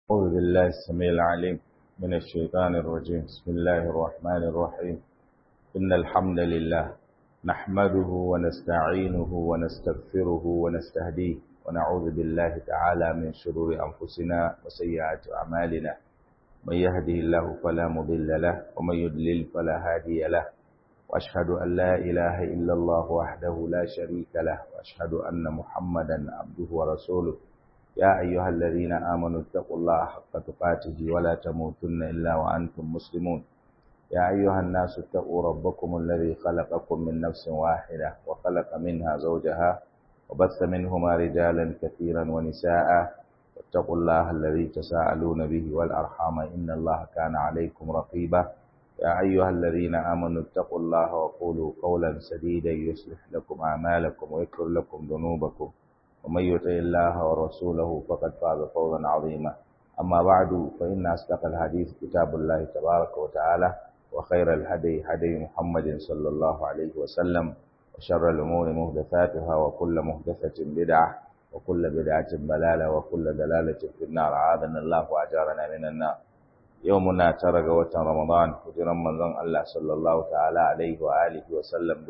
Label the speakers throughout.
Speaker 1: أعوذ بالله السميع العليم من الشيطان الرجيم بسم الله الرحمن الرحيم إن الحمد لله نحمده ونستعينه ونستغفره ونستهديه ونعوذ بالله تعالى من شرور أنفسنا وسيئات أعمالنا من يهده الله فلا مضل له ومن يضلل فلا هادي له وأشهد أن لا إله إلا الله وحده لا شريك له وأشهد أن محمدا عبده ورسوله يا أيها الذين آمنوا اتقوا الله حق تقاته ولا تموتن إلا وأنتم مسلمون يا أيها الناس اتقوا ربكم الذي خلقكم من نفس واحدة وخلق منها زوجها وبث منهما رجالا كثيرا ونساء واتقوا الله الذي تساءلون به والأرحام إن الله كان عليكم رقيبا يا أيها الذين آمنوا اتقوا الله وقولوا قولا سديدا يصلح لكم أعمالكم ويغفر لكم ذنوبكم ومن يطع الله ورسوله فقد فاز فوزا عظيما أما بعد فإن أصدق الحديث كتاب الله تبارك وتعالى وخير الهدي هدي محمد صلى الله عليه وسلم وشر الأمور محدثاتها وكل محدثة بدعة وكل بدعة ضلالة وكل دلالة في النار أعاذنا الله وأجارنا من النار يومنا ترى وتر رمضان hijiran manzon Allah sallallahu ta'ala alaihi wa alihi wa sallam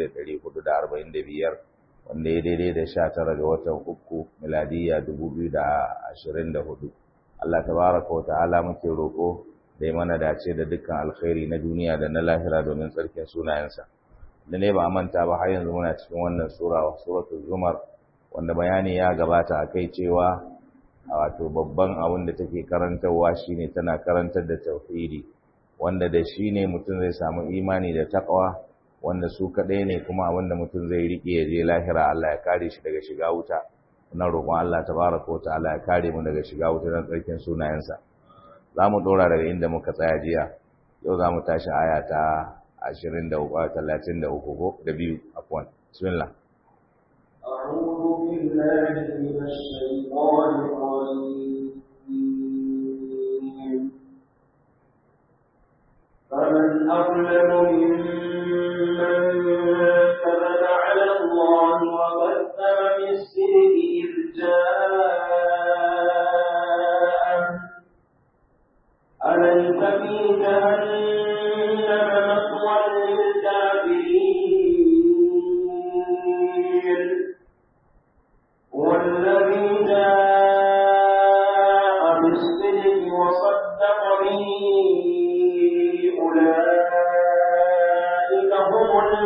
Speaker 1: 1445 wanda ya daidai da sha tara ga watan uku miladiyya dubu biyu da ashirin da hudu Allah tabaraka wa ta'ala muke roƙo da ya mana dace da dukkan alkhairi na duniya da na lahira domin tsarkin sunayensa da ne ba a manta ba har yanzu muna cikin wannan sura suratul zumar wanda bayani ya gabata a kai cewa wato babban abin da take karantarwa shine tana karantar da tauhidi wanda da shi ne mutum zai samu imani da taqwa wanda su kaɗai ne kuma abinda mutum zai riƙe ya je lahira Allah ya kare shi daga shiga wuta na roƙon Allah tabaraka wa ta'ala ya kare mu daga shiga wuta don tsarkin sunayensa za mu ɗora daga inda muka tsaya jiya yau za mu tashi aya ta ashirin da uku talatin da uku ko da biyu afwan bismillah
Speaker 2: أعوذ بالله من الشيطان الرجيم فمن أظلم ممن كذب على الله وكذب بالصدق إذ جاءه أليس في جهنم مثوى للكافرين والذي جاء بالصدق وصدق به أولئك هم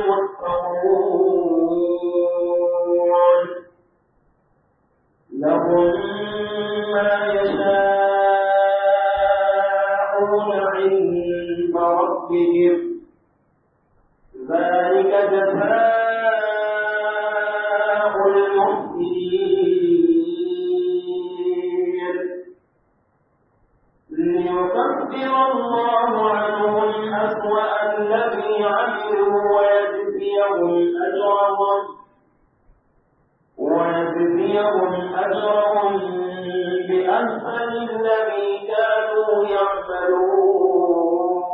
Speaker 2: المتقون لهم ما يشاءون عند ربهم ذلك جزاء المحسنين ليكفر الله عنهم أسوأ الذي عملوا ويجزيهم أجرهم ويجزيهم أجرهم بأحسن الذي كانوا يعملون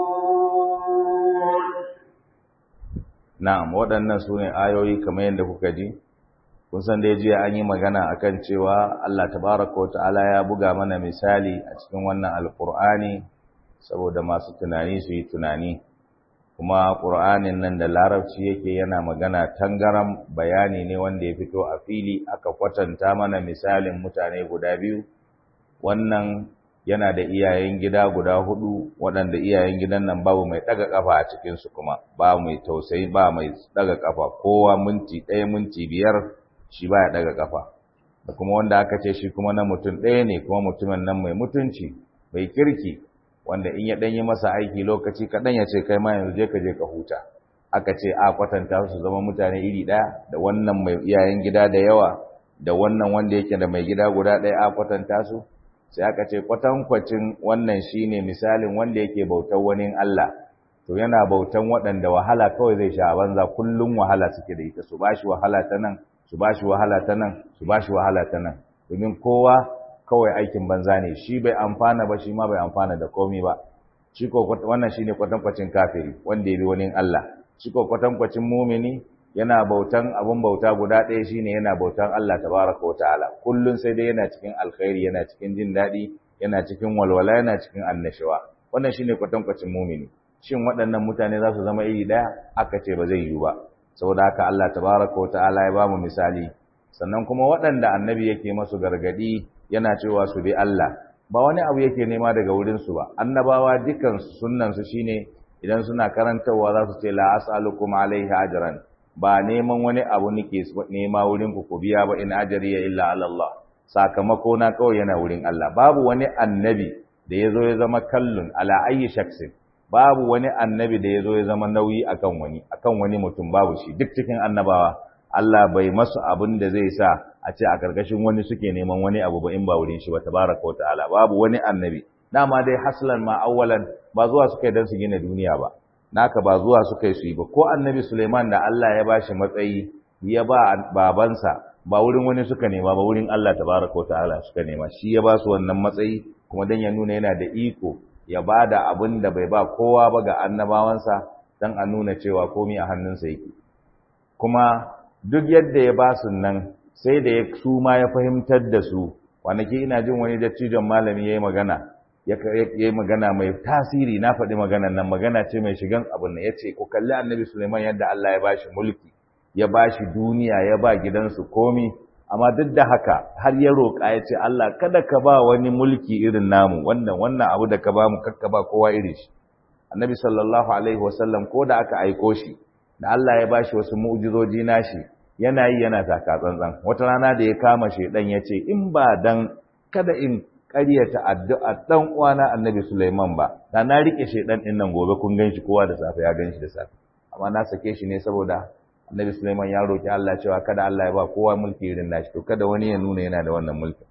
Speaker 1: na'am waɗannan su ne ayoyi kamar yadda kuka ji kun san dai jiya an yi magana akan cewa Allah tabaraka wa ta'ala ya buga mana misali a cikin wannan alqur'ani saboda masu tunani su yi tunani kuma qur'anin nan da larabci yake yana magana tangaram bayani ne wanda ya fito a fili aka kwatanta mana misalin mutane guda biyu wannan yana da iyayen gida guda hudu waɗanda iyayen gidan nan babu mai ɗaga ƙafa a cikinsu kuma ba mai tausayi ba mai ɗaga ƙafa kowa minti ɗaya minti biyar shi ba ya ɗaga ƙafa da kuma wanda aka ce shi kuma na mutum ɗaya ne kuma mutumin nan mai mutunci mai kirki wanda in ya ɗanyi masa aiki lokaci kaɗan ya ce kai ma yanzu je ka je ka huta aka ce a kwatanta su zama mutane iri ɗaya da wannan mai iyayen gida da yawa da wannan wanda yake da mai gida guda ɗaya a kwatanta su sai aka ce kwatankwacin wannan shine misalin wanda yake bautar wani Allah to yana bautan waɗanda wahala kawai zai sha a banza kullum wahala suke da ita su bashi wahala ta nan su bashi wahala ta nan su bashi wahala ta nan domin kowa kawai aikin banza ne shi bai amfana ba shi ma bai amfana da komai ba shi ko wannan shine kwatankwacin kafiri wanda ya bi wani Allah shi ko kwatankwacin mumini yana bautan abun bauta guda ɗaya shine yana bautan Allah tabaraka wa ta'ala kullun sai dai yana cikin alkhairi yana cikin jin daɗi yana cikin walwala yana cikin annashawa wannan shine kwatankwacin mumini shin waɗannan mutane za su zama iri ɗaya aka ce ba zai yiwu ba saboda haka Allah tabaraka wa ta'ala ya ba mu misali sannan kuma waɗanda annabi yake masu gargadi yana cewa su bi Allah ba wani abu yake nema daga wurin su ba annabawa dukan sunnan su shine idan suna karantarwa za su ce la as'alukum alaihi ajran ba neman wani abu nake nema wurin ku ku biya ba in ajriya illa ala Allah sakamako na kawai yana wurin Allah babu wani annabi da yazo ya zama kallun ala ayyi shaksin babu wani annabi da yazo ya zama nauyi akan wani akan wani mutum babu shi duk cikin annabawa Allah bai masu abin da zai sa a ce a karkashin wani suke neman wani abu ba in ba wurin shi ba tabaraka wa ta'ala babu wani annabi dama dai haslan ma awwalan ba zuwa suka yi dan su gina duniya ba naka ba zuwa suka yi su yi ba ko annabi Suleiman da Allah ya bashi matsayi ya ba babansa ba wurin wani suka nema ba wurin Allah tabaraka wa ta'ala suka nema shi ya ba su wannan matsayi kuma dan ya nuna yana da iko ya ba da abin da bai ba kowa ba ga annabawansa dan a nuna cewa komai a hannunsa yake kuma duk yadda ya ba su nan sai da ya su ma ya fahimtar da su kwanaki ina jin wani dattijon malami ya yi magana ya yi magana mai tasiri na faɗi maganan nan magana ce mai shigan abin nan ya ce ku kalli annabi suleiman yadda Allah ya bashi mulki ya bashi duniya ya ba gidansu komi amma duk da haka har ya roƙa ya ce Allah kada ka ba wani mulki irin namu wannan wannan abu da ka ba mu kakka ba kowa irin shi annabi sallallahu alaihi wasallam ko da aka aiko shi da Allah ya bashi wasu mu'jizoji nashi yana yi yana taka tsantsan wata rana da ya kama shedan ya ce in ba dan kada in ƙaryata addu'a dan uwana annabi Sulaiman ba da na rike shedan din nan gobe kun ganshi kowa da safe ya ganshi da safe amma na sake shi ne saboda annabi Sulaiman ya roki Allah cewa kada Allah ya ba kowa mulki irin nashi to kada wani ya nuna yana da wannan mulki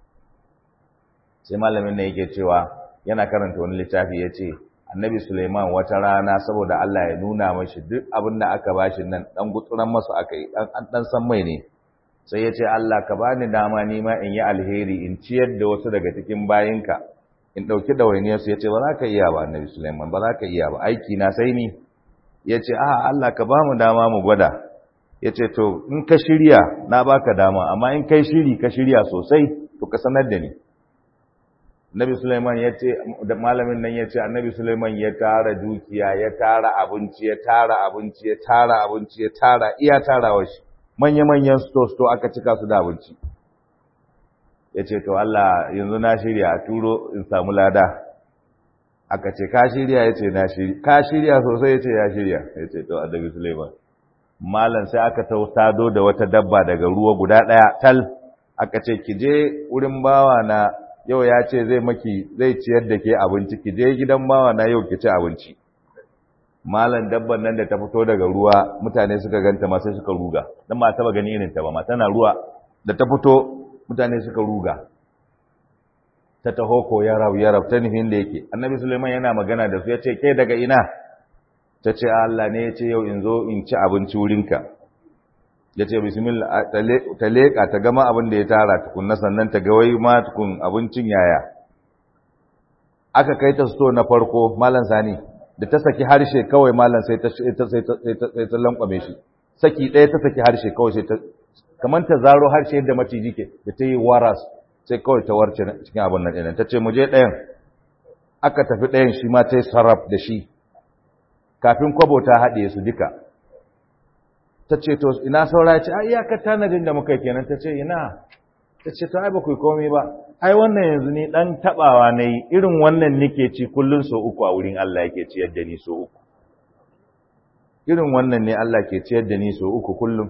Speaker 1: sai malamin ne yake cewa yana karanta wani littafi ya ce annabi Suleiman wata rana saboda Allah ya nuna mashi duk abin da aka bashi nan dan gutsuran masu aka yi dan an dan san mai ne sai ya ce Allah ka bani dama ni ma in yi alheri in ciyar da wasu daga cikin bayinka in dauki dawainiyar su yace ba za ka iya ba annabi Suleiman ba za ka iya ba aiki na sai ni yace a Allah ka ba mu dama mu gwada yace to in ka shirya na baka dama amma in kai shiri ka shirya sosai to ka sanar da ni Nabi Sulaiman ya ce da malamin nan ya ce Annabi Sulaiman ya tara dukiya ya tara abinci ya tara abinci ya tara abinci ya tara iya tarawa shi manya manyan sto sto aka cika su da abinci ya ce to Allah yanzu na shirya a turo in samu lada aka ce ka shirya ya ce na shirya ka shirya sosai ya ce ya shirya ya ce to Annabi Sulaiman malam sai aka tautado da wata dabba daga ruwa guda ɗaya tal aka ce ki je wurin bawa na yau ya ce zai maki zai ciyar da ke abinci ki je gidan bawa na yau ki ci abinci malam dabban nan da ta fito daga ruwa mutane suka ganta ma sai suka ruga dan ma taba gani irin ta ba ma tana ruwa da ta fito mutane suka ruga ta taho ko ya rabu ya rabu ta nufin da yake annabi suleiman yana magana da su ya ce ke daga ina ta ce Allah ne ya ce yau in zo in ci abinci wurinka ya ce bismillah ta leƙa ta gama abin da ya tara tukunna sannan ta ga wai ma tukun abincin yaya aka kai ta sto na farko malam sani da ta saki harshe kawai malam sai ta sai ta sai ta lankwame shi saki ɗaya ta saki harshe kawai sai ta kamar ta zaro harshe yadda maciji ke da ta yi waras sai kawai ta warce cikin abin nan ɗin ta ce mu je ɗayan aka tafi ɗayan shi ma ta yi sarraf da shi kafin kwabo ta haɗe su duka ta ce to ina saura ce ai iyakar tanadin da muka kenan ta ce ina ta ce to ai ba ku komai ba ai wannan yanzu ni dan tabawa nayi irin wannan nake ci kullun so uku a wurin Allah yake ciyar da ni so uku irin wannan ne Allah ke ciyar da ni so uku kullum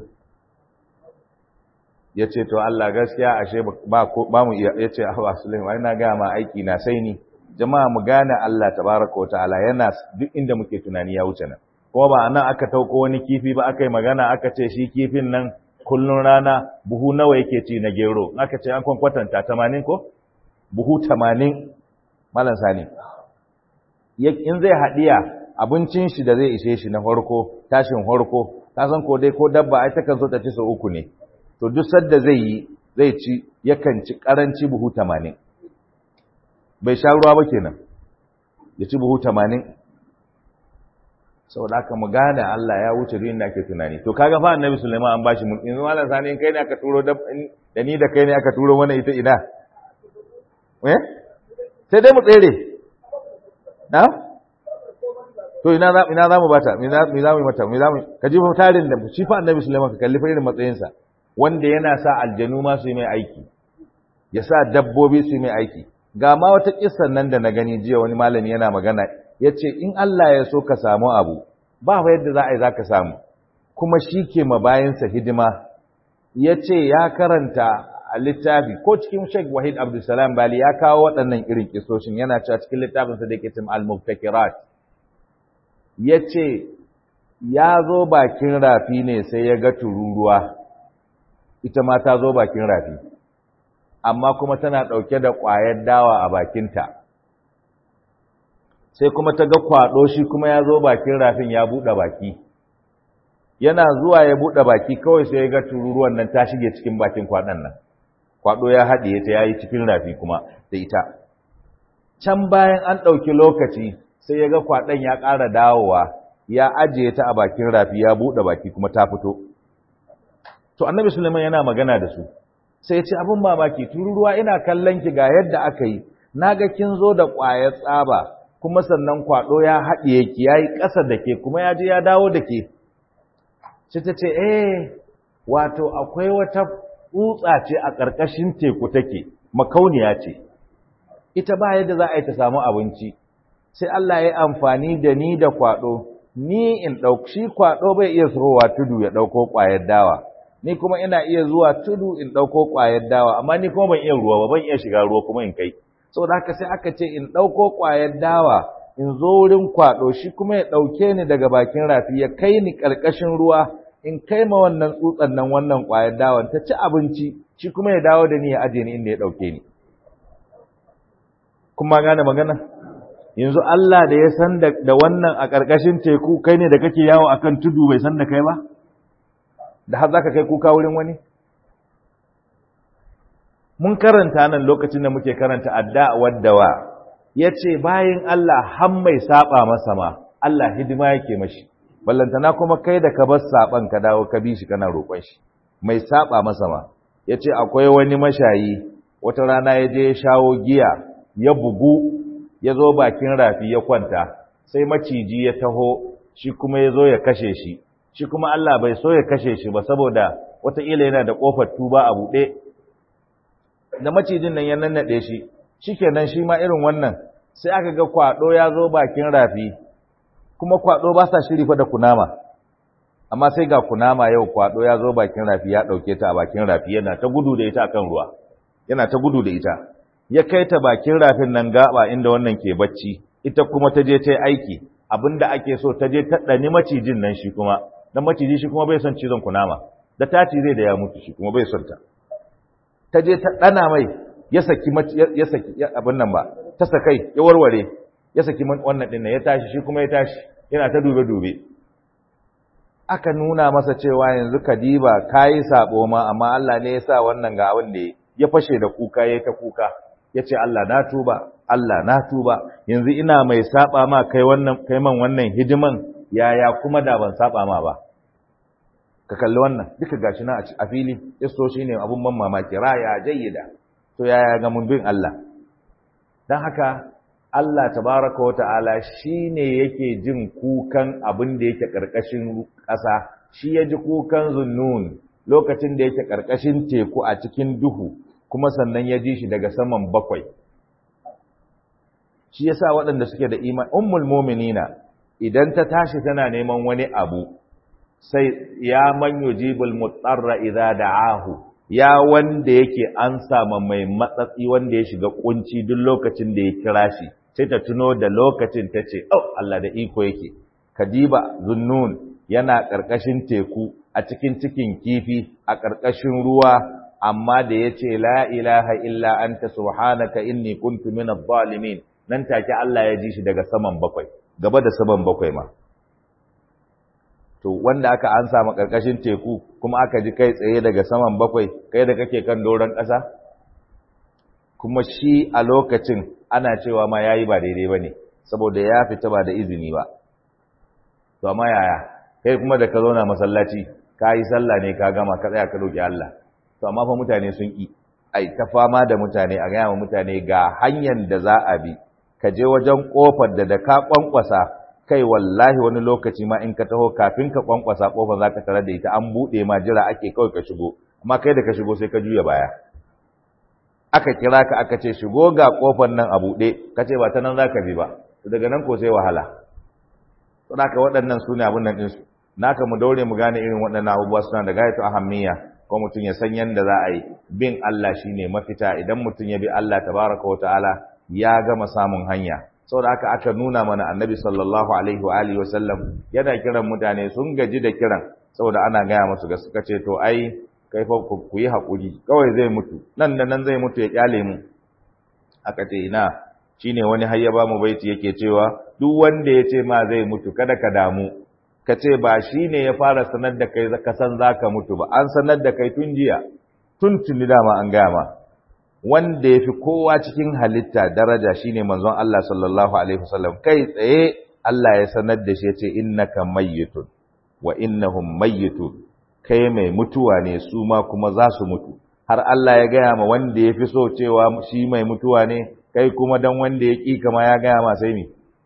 Speaker 1: yace to Allah gaskiya ashe ba ba mu iya yace ah Sulaiman ai na ga ma aiki na sai ni jama'a mu gane Allah tabaraka wa ta'ala yana duk inda muke tunani ya wuce nan kuma ba nan aka tauko wani kifi ba aka yi magana aka ce shi kifin nan kullun rana buhu nawa yake ci na gero aka ce an kwatanta 80 ko buhu 80 malam sani in zai hadiya abincin shi da zai ishe shi na farko tashin farko ta san ko dai ko dabba ai takan so ta ci sau uku ne to duk sadda zai yi zai ci yakan ci karanci buhu 80 bai sha ruwa ba kenan ya ci buhu 80 saboda haka mu gane Allah ya wuce duk inda ake tunani to kaga fa annabi Sulaiman an bashi mulki yanzu malam sani in kai ne aka turo da da ni da kai ne aka turo mana ita ina eh sai dai mu tsere na to ina za ina za mu bata me za mu yi mata me za mu ka ji fa tarin da shi fa annabi Sulaiman ka kalli fa irin matsayinsa wanda yana sa aljanu ma su yi mai aiki ya sa dabbobi su yi mai aiki ga ma wata kissan nan da na gani jiya wani malami yana magana yace in Allah ya so ka samu abu ba fa yadda za a yi za ka samu kuma shi ke ma bayansa hidima ya ce ya karanta a littafi ko cikin Sheikh Wahid Abdulsalam Bali ya kawo waɗannan irin kisoshin yana cewa cikin littafinsa da yake cin al-muftakirat ya ce ya zo bakin rafi ne sai ya ga tururuwa ita ma ta zo bakin rafi amma kuma tana ɗauke da ƙwayar dawa a bakinta sai kuma ta ga kwaɗo shi kuma ya zo bakin rafin ya buɗe baki yana zuwa ya buɗe baki kawai sai ya ga tururuwan nan ta shige cikin bakin kwaɗon nan kwaɗo ya haɗiye ta ya yi cikin rafi kuma da ita can bayan an ɗauki lokaci sai ya ga kwaɗon ya ƙara dawowa ya ajiye ta a bakin rafi ya buɗe baki kuma ta fito to annabi suleiman yana magana da su sai ya ce abin mamaki tururuwa ina kallon ki ga yadda aka yi na ga kin zo da ƙwayar tsaba kuma sannan kwaɗo ya haɗiye ki ya yi ƙasa da ke kuma ya je ya dawo da ke sai ta ce eh wato akwai wata tsutsa ce a ƙarƙashin teku take makauniya ce ita ba yadda za a yi ta samu abinci sai Allah ya amfani da ni da kwaɗo ni in ɗauki shi kwaɗo bai iya zuwa tudu ya ɗauko ƙwayar dawa ni kuma ina iya zuwa tudu in ɗauko ƙwayar dawa amma ni kuma ban iya ruwa ba ban iya shiga ruwa kuma in kai saboda haka sai aka ce in ɗauko ƙwayar dawa in zo wurin kwaɗo shi kuma ya ɗauke ni daga bakin rafi ya kai ni ƙarƙashin ruwa in kai ma wannan tsutsan nan wannan ƙwayar dawan ta ci abinci shi kuma ya dawo da ni ya aje ni inda ya ɗauke ni kuma gane magana yanzu Allah da ya san da wannan a ƙarƙashin teku kai ne da kake yawo akan tudu bai san da kai ba da har zaka kai kuka wurin wani mun karanta nan lokacin da muke karanta adda waddawa yace bayin Allah har mai saba masa ma Allah hidima yake mashi ballantana kuma kai da ka bar saban ka dawo ka bi shi kana roƙon shi mai saba masa ma yace akwai wani mashayi wata rana ya je ya shawo giya ya bugu ya zo bakin rafi ya kwanta sai maciji ya taho shi kuma ya zo ya kashe shi shi kuma Allah bai so ya kashe shi ba saboda wataƙila yana da ƙofar tuba a buɗe da macijin nan ya nannaɗe shi shikenan shi ma irin wannan sai aka ga kwaɗo ya zo bakin rafi kuma kwaɗo ba sa shiri fa da kunama amma sai ga kunama yau kwaɗo ya zo bakin rafi ya ɗauke ta a bakin rafi yana ta gudu da ita akan ruwa yana ta gudu da ita ya kai ta bakin rafin nan gaba inda wannan ke bacci ita kuma ta je ta yi aiki abinda ake so ta je ta ɗani macijin nan shi kuma dan maciji shi kuma bai son cizon kunama da ta zai da ya mutu shi kuma bai son ta ta je ta ɗana mai ya saki ya saki abin nan ba ta sakai ya warware ya saki wannan ɗin ya tashi shi kuma ya tashi yana ta dube dube aka nuna masa cewa yanzu kadiba kayi sabo ma amma Allah ne ya sa wannan ga abin da ya fashe da kuka yayi ta kuka yace Allah na tuba Allah na tuba yanzu ina mai saba ma kai wannan kai man wannan hidiman yaya kuma da ban saba ma ba ka kalli wannan duka gashi na a fili isto shine abun ban mamaki raya jayyida to yaya ga mun bin Allah dan haka Allah tabaraka wata'ala shine yake jin kukan abin da yake karkashin ƙasa shi ya ji kukan zunnun lokacin da yake karkashin teku a cikin duhu kuma sannan ya ji shi daga saman bakwai shi yasa waɗanda suke da iman ummul mu'minina idan ta tashi tana neman wani abu sai ya man yujibul mutarra idza da'ahu ya wanda yake an sama mai matsatsi wanda ya shiga kunci duk lokacin da ya kira shi sai ta tuno da lokacin ta ce oh Allah da iko yake kadiba zunnun yana ƙarƙashin teku a cikin cikin kifi a ƙarƙashin ruwa amma da ya ce la ilaha illa anta subhanaka inni kuntu minadh zalimin nan take Allah ya ji shi daga saman bakwai gaba da saman bakwai ma to wanda aka ansa ma karkashin teku kuma aka ji kai tsaye daga saman bakwai kai da kake kan doron ƙasa kuma shi a lokacin ana cewa ma yayi ba daidai bane saboda ya fita ba da izini ba to amma yaya kai kuma da ka zauna masallaci ka yi sallah ne ka gama ka tsaya ka roki Allah to amma fa mutane sun ki ai ta fama da mutane a gaya wa mutane ga hanyar da za a bi ka je wajen kofar da da ka kwankwasa kai wallahi wani lokaci ma in ka taho kafin ka kwankwasa kofar za ka tare da ita an buɗe ma jira ake kawai ka shigo amma kai da ka shigo sai ka juya baya aka kira ka aka ce shigo ga kofar nan a buɗe ka ce ba ta nan za ka bi ba daga nan ko sai wahala to da waɗannan su ne abin nan ɗinsu naka mu daure mu gane irin waɗannan abubuwa suna da gayatu ahammiya ko mutum ya san yanda za a yi bin Allah shine mafita idan mutum ya bi Allah tabaraka wa ta'ala ya gama samun hanya saboda haka aka nuna mana annabi sallallahu alaihi wa alihi wa sallam yana kiran mutane sun gaji da kiran saboda ana gaya musu ga suka ce to ai kai fa ku yi hakuri kawai zai mutu nan da nan zai mutu ya kyale mu aka ce ina shine wani har ya ba mu baiti yake cewa duk wanda ya ce ma zai mutu kada ka damu ka ce ba shi ne ya fara sanar da kai ka san za ka mutu ba an sanar da kai tun jiya tun tuni dama an gaya ma wanda ya fi kowa cikin halitta daraja shi ne manzon Allah sallallahu alaihi wasallam kai tsaye Allah ya sanar da shi ya ce innaka mayyitun wa innahum mayyitun kai mai mutuwa ne su ma kuma za su mutu har Allah ya gaya ma wanda ya fi so cewa shi mai mutuwa ne kai kuma dan wanda ya ƙi kama ya gaya ma sai me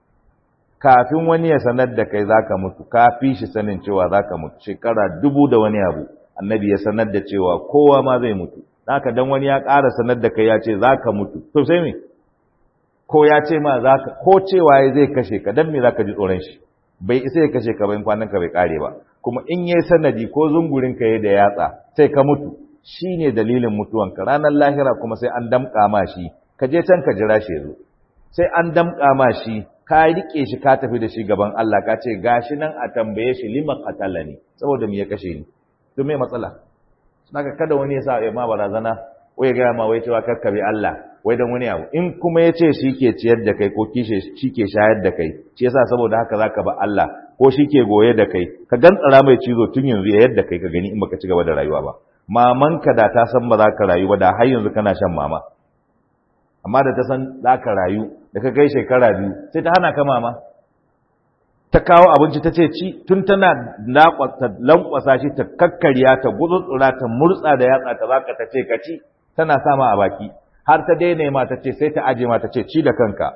Speaker 1: kafin wani ya sanar da kai zaka mutu ka fi shi sanin cewa zaka mutu shekara dubu da wani abu annabi ya sanar da cewa kowa ma zai mutu haka dan wani ya ƙara sanar da kai ya ce zaka mutu to sai me ko ya ce ma zaka ko cewa ya zai kashe ka dan me zaka ji tsoron shi bai isa ya kashe ka ba in kwanan ka bai kare ba kuma in yayi sanadi ko zungurin ka yayi da yatsa sai ka mutu shine dalilin mutuwanka ranar lahira kuma sai an damƙa ma shi ka je can ka jira shi yazo sai an damƙa ma shi ka rike shi ka tafi da shi gaban Allah ka ce gashi nan a tambaye shi lima qatalani saboda me ya kashe ni to me matsala saka kada wani ya sa ya ma barazana wai ga ma wai cewa kakkabe Allah wai dan wani abu in kuma ya ce shi ke ciyar da kai ko kishe shi ke shayar da kai shi yasa saboda haka zaka ba Allah ko shi ke goye da kai ka gantsara mai cizo tun yanzu ya yadda kai ka gani in baka ci gaba da rayuwa ba mamanka da ta san ba za ka rayu ba da har yanzu kana shan mama amma da ta san za ka rayu da ka kai shekara biyu sai ta hana ka mama ta kawo abinci ta ce ci tun tana lankwasa shi ta kakkarya ta gutsutsura ta murtsa da yatsa ta zaka ta ce ka ci tana sama a baki har ta daina ma ta ce sai ta aje ma ta ce ci da kanka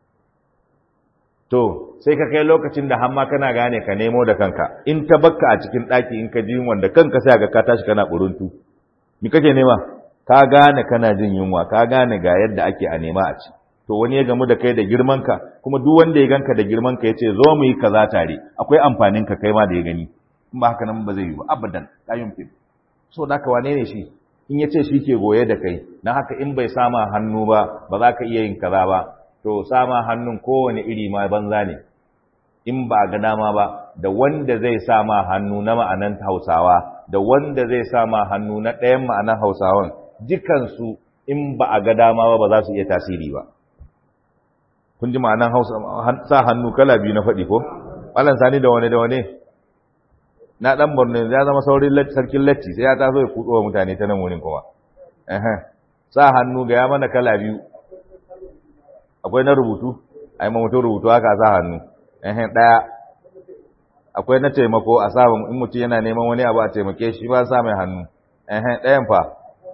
Speaker 1: to sai ka kai lokacin da hamma kana gane ka nemo da kanka in ta bakka a cikin ɗaki in ka ji wanda kanka sai ga ka tashi kana buruntu me kake nema ka gane kana jin yunwa ka gane ga yadda ake a nema a ci to wani ya gamu da kai da girmanka kuma duk wanda ya ganka da girmanka ya ce zo mu yi kaza tare akwai amfanin ka kai ma da ya gani in ba haka nan ba zai yi ba abadan la yumkin so da ka wane ne shi in ya ce shi ke goye da kai na haka in bai sama hannu ba ba za ka iya yin kaza ba to sama hannun kowane iri ma banza ne in ba ga dama ba da wanda zai sama hannu na ma'anan hausawa da wanda zai sama hannu na ɗayan ma'anan hausawan dukansu in ba a ga dama ba ba za su iya tasiri ba kun ji ma'anan hausa sa hannu kala biyu na faɗi ko malan sani da wane da wane na dan borno ya zama saurin sarkin latti sai ya taso ya kudo mutane ta nan wurin kuma sa hannu ga ya mana kala biyu akwai na rubutu ai ma mutum rubutu haka sa hannu eh daya akwai na taimako a sa in mutum yana neman wani abu a taimake shi ba sa mai hannu eh dayan fa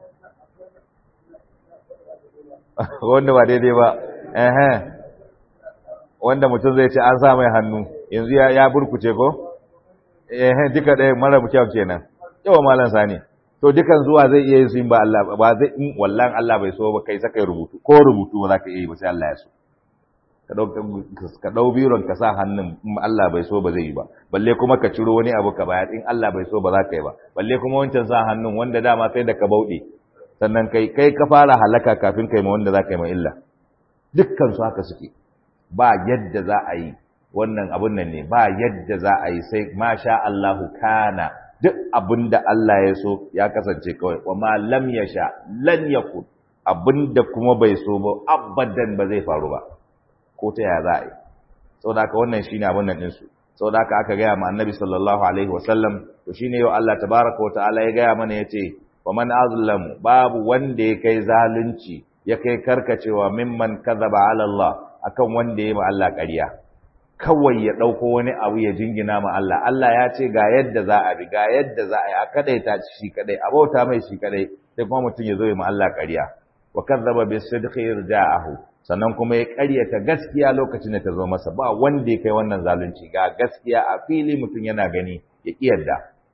Speaker 1: wanda ba daidai ba eh wanda mutum zai ce an sa mai hannu yanzu ya ya burkuce ko eh duka ɗaya mara kyau kenan yawa malam sani to dukan zuwa zai iya yin su in ba Allah ba zai in wallahi Allah bai so ba kai saka rubutu ko rubutu ba za ka iya yi ba sai Allah ya so ka dau ka dau biron ka sa hannun in Allah bai so ba zai yi ba balle kuma ka ciro wani abu ka bayar in Allah bai so ba za ka yi ba balle kuma wancan sa hannun wanda dama sai da ka bauɗe sannan kai kai ka fara halaka kafin kai ma wanda za ka yi ma illa dukkan su haka suke ba yadda za a yi wannan abun nan ne ba yadda za a yi sai masha Allahu kana duk abin da Allah ya so ya kasance kawai wa ma lam yasha lan yakun abin da kuma bai so ba abadan ba zai faru ba ko ta ya za a yi saboda haka wannan shine abin nan din su saboda haka aka gaya ma annabi sallallahu alaihi wasallam to shine yau Allah tabaraka wa ta'ala ya gaya mana yace wa man azlam babu wanda ya kai zalunci ya kai karkacewa mimman kadhaba ala Allah akan wanda ya ma Allah ƙarya kawai ya ɗauko wani abu ya jingina ma Allah Allah ya ce ga yadda za a bi ga yadda za a yi a kadaita shi kadai a bauta mai shi kadai sai kuma mutum ya zo ya ma Allah ƙarya wa kadzaba bis sidqi irja'ahu sannan kuma ya ƙaryata gaskiya lokacin da ta zo masa ba wanda ya kai wannan zalunci ga gaskiya a fili mutum yana gani ya kiyarda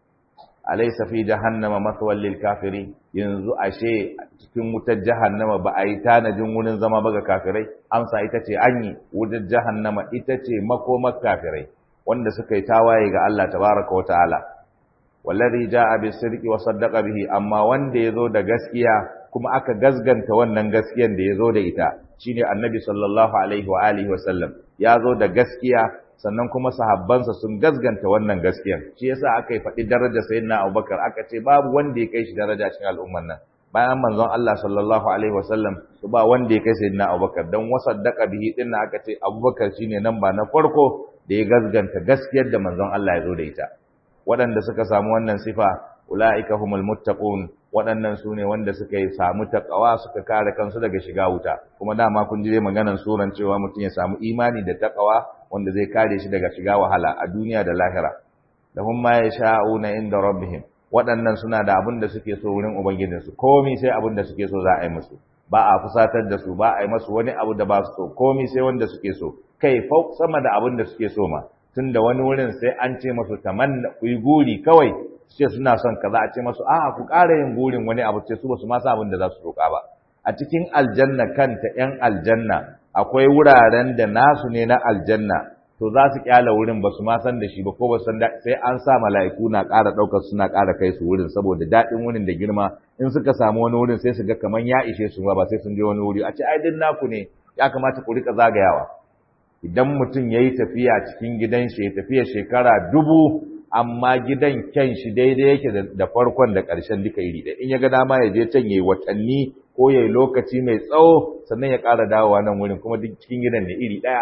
Speaker 1: alaysa fi jahannama mathwal lil kafiri yanzu ashe cikin wutar jahannama ba a yi tanajin wurin zama ba ga kafirai amsa ita ce an yi wutar jahannama ita ce makomar kafirai wanda suka yi tawaye ga Allah tabaraka wa ta'ala wallazi jaa bis sidqi wa saddaqa bihi amma wanda yazo da gaskiya kuma aka gazganta wannan gaskiyan da yazo da ita shine annabi sallallahu alaihi wa alihi wa sallam yazo da gaskiya sannan kuma sahabbansa sun gazganta wannan gaskiyan shi yasa aka yi faɗi darajar sayyidina Abubakar aka ce babu wanda ya kai shi daraja cikin al'umman nan bayan manzon Allah sallallahu alaihi wa sallam to ba wanda ya kai sayyidina Abubakar dan wasaddaqa bihi din aka ce Abubakar shine nan ba na farko da ya gazganta gaskiyar da manzon Allah ya zo da ita waɗanda suka samu wannan sifa ula'ika humul muttaqun waɗannan su ne wanda suka yi samu taqwa suka kare kansu daga shiga wuta kuma dama kun ji dai maganar suran cewa mutum ya samu imani da taqwa wanda zai kare shi daga shiga wahala a duniya da lahira lahum ma yasha'una inda rabbihim waɗannan suna da abin da suke so wurin ubangijinsu komai sai abin da suke so za a yi musu ba a fusatar da su ba a yi masu wani abu da ba su so komai sai wanda suke so kai fau sama da abin da suke so ma tun da wani wurin sai an ce masu tamanna ku yi guri kawai su ce suna son kaza a ce masu a ku ƙara yin gurin wani abu ce su ba su masa abin da za su roƙa ba a cikin aljanna kanta ƴan aljanna akwai wuraren da nasu ne na aljanna to za su kyala wurin ba su ma san da shi ba ko ba san da sai an sa mala'iku na ƙara ɗaukar suna ƙara kai su wurin saboda daɗin wurin da girma in suka samu wani wurin sai su ga kamar ya ishe su ba sai sun je wani wuri a ce ai din naku ne ya kamata ku rika zagayawa idan mutum ya yi tafiya cikin gidan shi ya tafiya shekara dubu amma gidan kyan shi daidai yake da farkon da ƙarshen duka iri ɗaya in ya ga dama ya je can ya yi watanni ko ya yi lokaci mai tsawo sannan ya ƙara dawowa nan wurin kuma duk cikin gidan ne iri ɗaya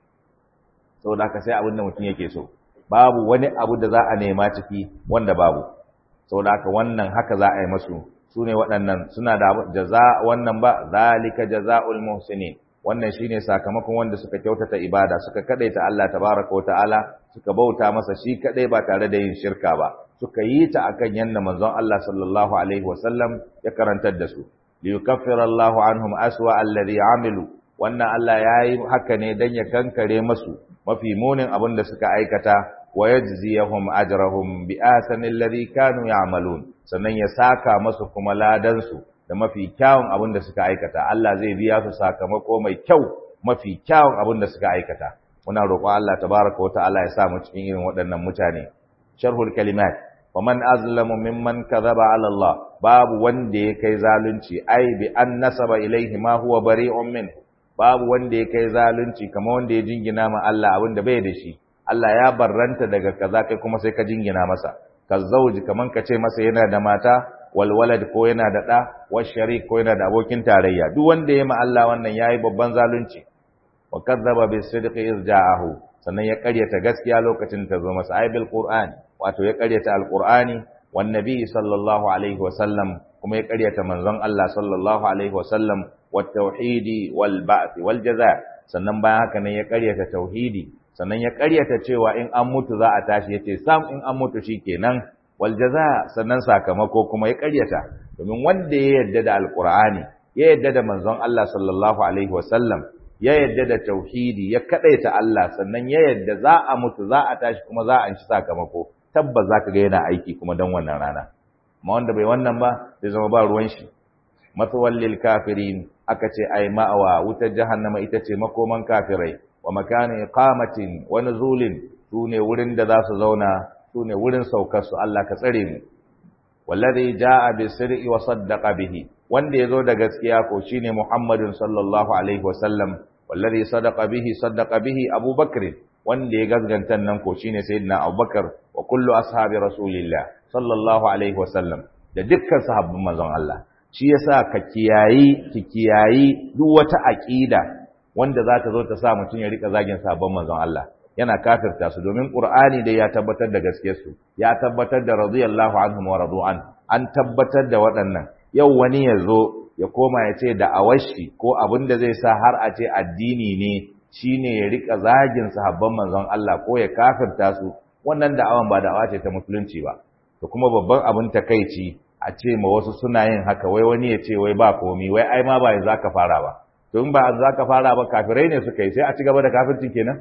Speaker 1: saboda haka sai abin da mutum yake so babu wani abu da za a nema ciki wanda babu saboda haka wannan haka za a yi masu su ne waɗannan suna da jaza wannan ba zalika jaza'ul muhsinin wannan shine sakamakon wanda suka kyautata ibada suka kadaita Allah tabaraka wataala suka bauta masa shi kadai ba tare da yin shirka ba suka yi ta akan yanda manzon Allah sallallahu alaihi wasallam ya karantar da su liyukaffira Allahu anhum aswa alladhi amilu wannan Allah yayi haka ne dan ya kankare masu mafi munin abin da suka aikata wa yajziyahum ajrahum bi ahsani alladhi kanu ya'malun sannan ya saka masu kuma ladan su da mafi kyawun abin da suka aikata Allah zai biya su sakamako mai kyau mafi kyawun abin da suka aikata muna roƙo Allah tabaraka wa ta'ala ya sa mu cikin irin waɗannan mutane sharhul kalimat wa man azlamu mimman kadhaba ala Allah babu wanda ya kai zalunci ai bi an nasaba ilaihi ma huwa bari'un min babu wanda ya kai zalunci kamar wanda ya jingina ma Allah abin da bai da shi Allah ya barranta daga kaza kai kuma sai ka jingina masa ka zauji kaman ka ce masa yana da mata walwalad ko yana da ɗa washarik ko yana da abokin tarayya duk wanda ya ma Allah wannan yayi babban zalunci wa kadzaba bis sidqi iz ja'ahu sannan ya ƙaryata gaskiya lokacin ta zo masa ay bil qur'an wato ya ƙaryata alqur'ani wan nabi sallallahu alaihi wa sallam kuma ya ƙaryata manzon Allah sallallahu alaihi wa sallam wat tauhidi wal ba'th wal jaza sannan bayan haka ne ya ƙaryata tauhidi sannan ya ƙaryata cewa in an mutu za a tashi yace sam in an mutu shikenan waljaza sannan sakamako kuma ya ƙaryata domin wanda ya yarda da alqur'ani ya yarda da manzon Allah sallallahu alaihi wasallam ya yarda da tauhidi ya kadaita Allah sannan ya yarda za a mutu za a tashi kuma za a ci sakamako tabbas zaka ga yana aiki kuma dan wannan rana amma wanda bai wannan ba zai zama ba ruwan shi matawallil kafirin aka ce ai ma'awa wutar jahannama ita ce makoman kafirai wa makani iqamatin wa nuzulin sune wurin da za su zauna su ne wurin saukar su Allah ka tsare mu wallazi jaa bi sirri wa saddaqa bihi wanda yazo da gaskiya ko shine Muhammadun sallallahu alaihi wasallam wallazi sadaqa bihi saddaqa bihi Abu Bakr wanda ya gazgantan nan ko shine sayyidina Abu Bakar wa kullu ashabi rasulillah sallallahu alaihi wasallam da dukkan sahabban manzon Allah shi yasa ka kiyayi ki kiyayi duk wata aqida wanda za ta zo ta sa mutun ya rika zagin sahabban manzon Allah yana kafirta su domin Qur'ani dai ya tabbatar da gaskiyar su ya tabbatar da radiyallahu anhum wa radu'an an tabbatar da waɗannan yau wani ya zo ya koma ya ce da awashi ko abin da zai sa har a ce addini ne shine ya rika zagin sahabban manzon Allah ko ya kafirta su wannan da'awan ba da'awa ce ta musulunci ba to kuma babban abin takeici a ce ma wasu suna yin haka wai wani ya ce wai ba komi wai ai ma ba yanzu aka fara ba to in ba yanzu aka fara ba kafirai ne suka yi sai a ci gaba da kafircin kenan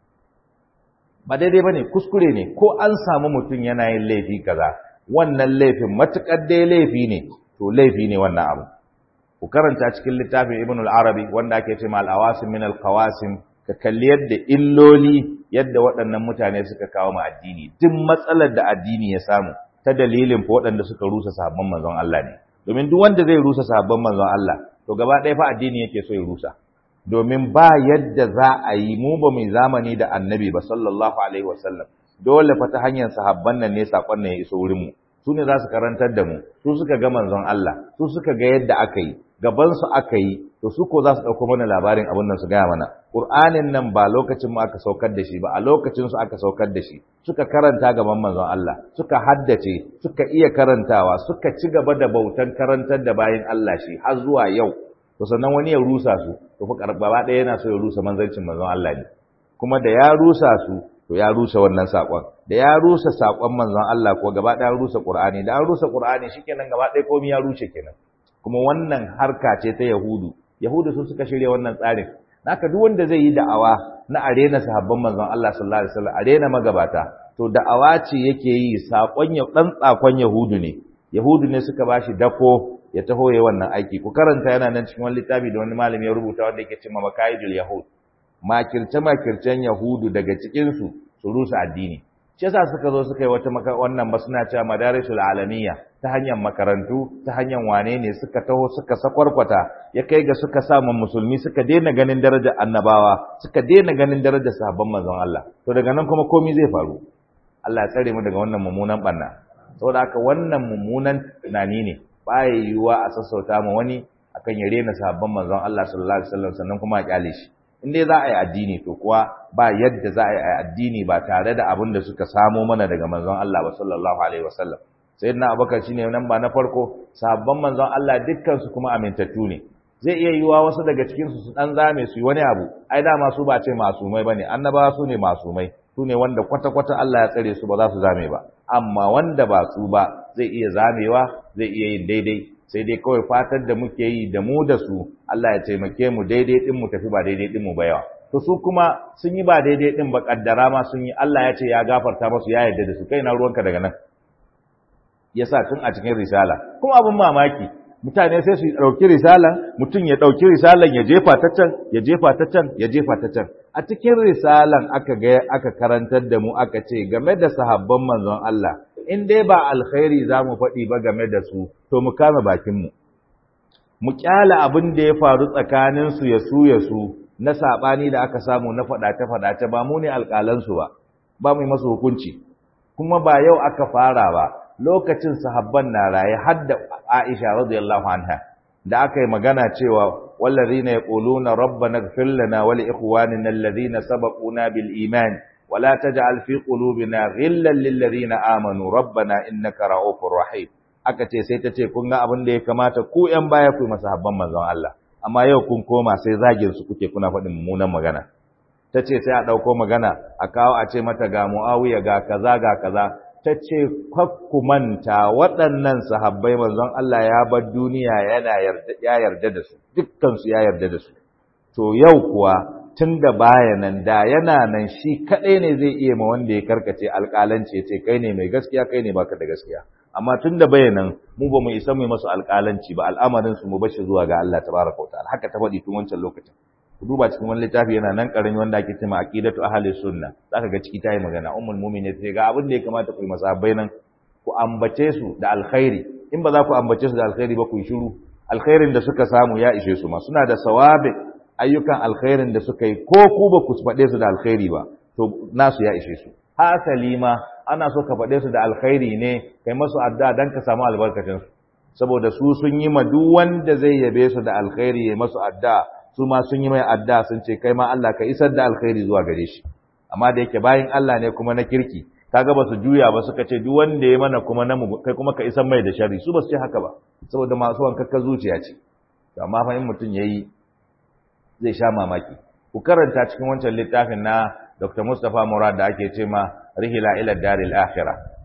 Speaker 1: ba daidai bane kuskure ne ko an samu mutum yana yin laifi kaza wannan laifin matukar dai laifi ne to laifi ne wannan abu ku karanta cikin littafin Ibn al-Arabi wanda ake ce ma al-awasim min al-qawasim ka kalli yadda illoli yadda waɗannan mutane suka kawo ma addini duk matsalar da addini ya samu ta dalilin fa waɗanda suka rusa sahabban manzon Allah ne domin duk wanda zai rusa sahabban manzon Allah to gaba ɗaya fa addini yake so ya rusa domin ba yadda za a yi mu ba mai zamani da annabi ba sallallahu alaihi wasallam dole fa ta hanyar sahabban nan ne sakon nan ya iso wurin mu su ne za su karantar da mu su suka ga manzon Allah su suka ga yadda aka yi gaban su aka yi to su ko za su dauko mana labarin abin nan su gaya mana Qur'anin nan ba lokacin mu aka saukar da shi ba a lokacin su aka saukar da shi suka karanta gaban manzon Allah suka haddace suka iya karantawa suka ci gaba da bautan karantar da bayin Allah shi har zuwa yau to sannan wani ya rusa su to fa gaba ɗaya yana so ya rusa manzancin manzon Allah ne kuma da ya rusa su to ya rusa wannan sakon da ya rusa sakon manzon Allah ko gaba ɗaya rusa Qur'ani da an rusa Qur'ani shikenan gaba ɗaya komai ya rushe kenan kuma wannan harka ce ta Yahudu Yahudu su suka shirya wannan tsarin haka duk wanda zai yi da'awa na arena sahabban manzon Allah sallallahu alaihi wasallam arena magabata to da'awa ce yake yi sakon ya dan tsakon Yahudu ne Yahudu ne suka bashi dako ya taho ya wannan aiki ku karanta yana nan cikin wani littafi da wani malami ya rubuta wanda yake cewa makaidul yahud makirce makircen yahudu daga cikin su su rusa addini shi yasa suka zo suka yi wata wannan ba suna cewa madarisul alamiya ta hanyar makarantu ta hanyar wane ne suka taho suka sakwarkwata ya kai ga suka samu musulmi suka daina ganin darajar annabawa suka daina ganin darajar sahabban manzon Allah to daga nan kuma komai zai faru Allah ya tsare mu daga wannan mummunan banna saboda haka wannan mummunan tunani ne baya yiwuwa a sassauta ma wani akan ya rena sahabban manzon Allah sallallahu alaihi wasallam sannan kuma a kyale shi in dai za a yi addini to kuwa ba yadda za a yi addini ba tare da abin da suka samo mana daga manzon Allah ba sallallahu alaihi wasallam sayyidina Abubakar shine nan ba na farko sahabban manzon Allah dukkan su kuma amintattu ne zai iya yiwuwa wasu daga cikin su su dan zame su yi wani abu ai dama su ba ce masumai bane annabawa su ne masumai su ne wanda kwata-kwata Allah ya tsare su ba za su zame ba amma wanda ba su ba zai iya zamewa zai iya yin daidai sai dai kawai fatar da muke yi da mu da su Allah ya taimake mu daidai din mu tafi ba daidai din mu ba yawa to su kuma sun yi ba daidai din ba kaddara ma sun yi Allah ya ce ya gafarta musu ya yarda da su kai na ruwanka daga nan yasa tun a cikin risala kuma abin mamaki mutane sai su ɗauki risalan mutum ya ɗauki risalan ya jefa ta can ya jefa ta can ya jefa ta can a cikin risalan aka ga aka karantar da mu aka ce game da sahabban manzon Allah in dai ba alkhairi za mu faɗi ba game da su to mu kama bakinmu mu kyala abin da ya faru tsakanin su ya su ya su na saɓani da aka samu na faɗace-faɗace ba mu ne alƙalansu ba ba mu yi masu hukunci kuma ba yau aka fara ba lokacin sahabban na raye har da Aisha radiyallahu anha da aka yi magana cewa wallazina yaquluna rabbana ighfir lana wa li ikhwanina alladhina sabaquna bil iman wa la taj'al fi qulubina ghillan lil ladina amanu rabbana innaka ra'ufur rahim aka ce sai ta ce kun ga abin da ya kamata ku yan baya ku masahabban manzon Allah amma yau kun koma sai zagin su kuke kuna faɗin mummunan magana ta ce sai a ɗauko magana a kawo a ce mata ga mu'awiya ga kaza ga kaza ta ce ku manta waɗannan sahabbai manzon Allah ya bar duniya yana yarda ya yarda da su dukkan su ya yarda da su to yau kuwa tun da baya nan da yana nan shi kaɗai ne zai iya ma wanda ya karkace alƙalanci ya ce kai ne mai gaskiya kai ne baka da gaskiya amma tun da baya nan mu ba mu isa mu masu alƙalanci ba al'amarin su mu bashi zuwa ga Allah tabaraka wa ta'ala haka ta faɗi tun wancan lokacin ku duba cikin wani littafi yana nan karami wanda ake cewa aqidatu ahli sunna zaka ga ciki tayi magana ummul mu'minin ce ga abin da ya kamata ku yi masahabbai nan ku ambace su da alkhairi in ba za ku ambace su da alkhairi ba ku yi shiru alkhairin da suka samu ya ishe su ma suna da sawabi ayyukan alkhairin da suka yi ko ku ba ku faɗe su da alkhairi ba to nasu ya ishe su hasali ma ana so ka faɗe su da alkhairi ne kai masu addu'a dan ka samu albarkacin su saboda su sun yi ma duk wanda zai yabe su da alkhairi ya masu addu'a su ma sun yi mai adda sun ce kai ma Allah ka isar da alkhairi zuwa gare shi amma da yake bayin Allah ne kuma na kirki kaga ba su juya ba suka ce duk wanda ya mana kuma na mu kai kuma ka isar mai da sharri su ba su ce haka ba saboda masu wankakka zuciya ce to amma fa in mutum yayi zai sha mamaki ku karanta cikin wancan littafin na Dr. Mustapha Murad da ake ce ma Rihla ila Daril Akhirah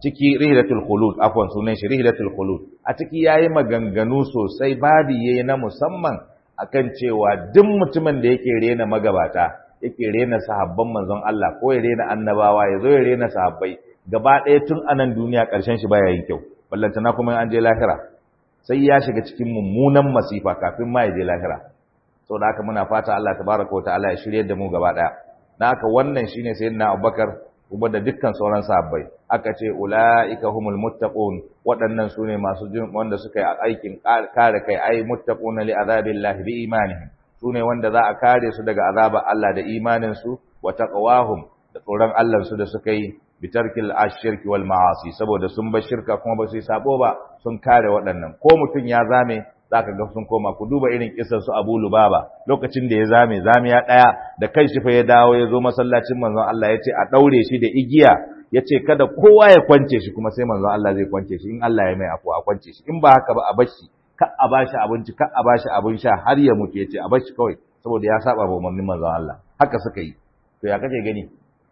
Speaker 1: ciki rihlatul khulud afwan sunan shi rihlatul khulud a ciki yayi maganganu sosai babi yayi na musamman akan cewa duk mutumin da yake rena magabata yake rena sahabban manzon Allah ko ya rena annabawa ya zo ya rena sahabbai gaba ɗaya tun anan duniya ƙarshen shi baya yin kyau ballantana kuma an je lahira sai ya shiga cikin mummunan masifa kafin ma ya je lahira saboda haka muna fata Allah tabaraka wa ta'ala ya shirye da mu gaba ɗaya na haka wannan shine sayyidina Abubakar kuma da dukkan sauran sahabbai aka ce ulaika humul muttaqun waɗannan sune masu jin wanda suka yi aikin kare kai ai muttaquna li azabillahi bi imanihim sune wanda za a kare su daga azabar Allah da imanin su wa taqwahum da tsoron Allah su da suka yi bitarkil ashirki wal ma'asi saboda sun bar shirka kuma ba su yi sabo ba sun kare waɗannan ko mutum ya zame zaka ga sun koma ku duba irin kisar su Abu Lubaba lokacin da ya zame zamiya daya da kai shi fa ya dawo ya zo masallacin manzon Allah ya ce a daure shi da igiya ya ce kada kowa ya kwance shi kuma sai manzon Allah zai kwance shi in Allah ya mai afu a kwance shi in ba haka ba a bar shi ka a bashi abinci ka a bashi abin sha har ya mutu ya ce a bar shi kawai saboda ya saba ba umarnin manzon Allah haka suka yi to ya kake gani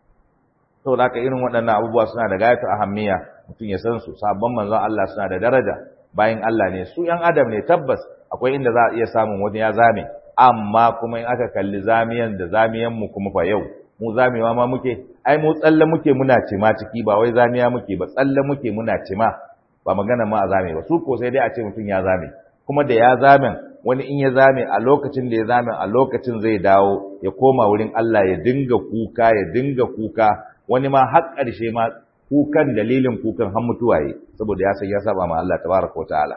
Speaker 1: saboda haka irin waɗannan abubuwa suna da gayatu ahammiya mutum ya san su sabon manzon Allah suna da daraja bayan Allah ne su ‘yan adam ne tabbas akwai inda za a iya samun wani ya zame amma kuma in aka kalli zamiyan da zamiyan mu kuma fa yau mu zamewa ma muke ai mu tsalle muke muna cima ciki ba wai zamiya muke ba tsalle muke muna cima ba magana ma a zame ba su ko sai dai a ce mutum ya zame kuma da ya zamen wani in ya zame a lokacin da ya zame a lokacin zai dawo ya koma wurin Allah ya dinga kuka ya dinga kuka wani ma har ƙarshe ma kukan dalilin kukan har mutuwaye saboda ya san ya saba ma Allah tabaraka wa ta'ala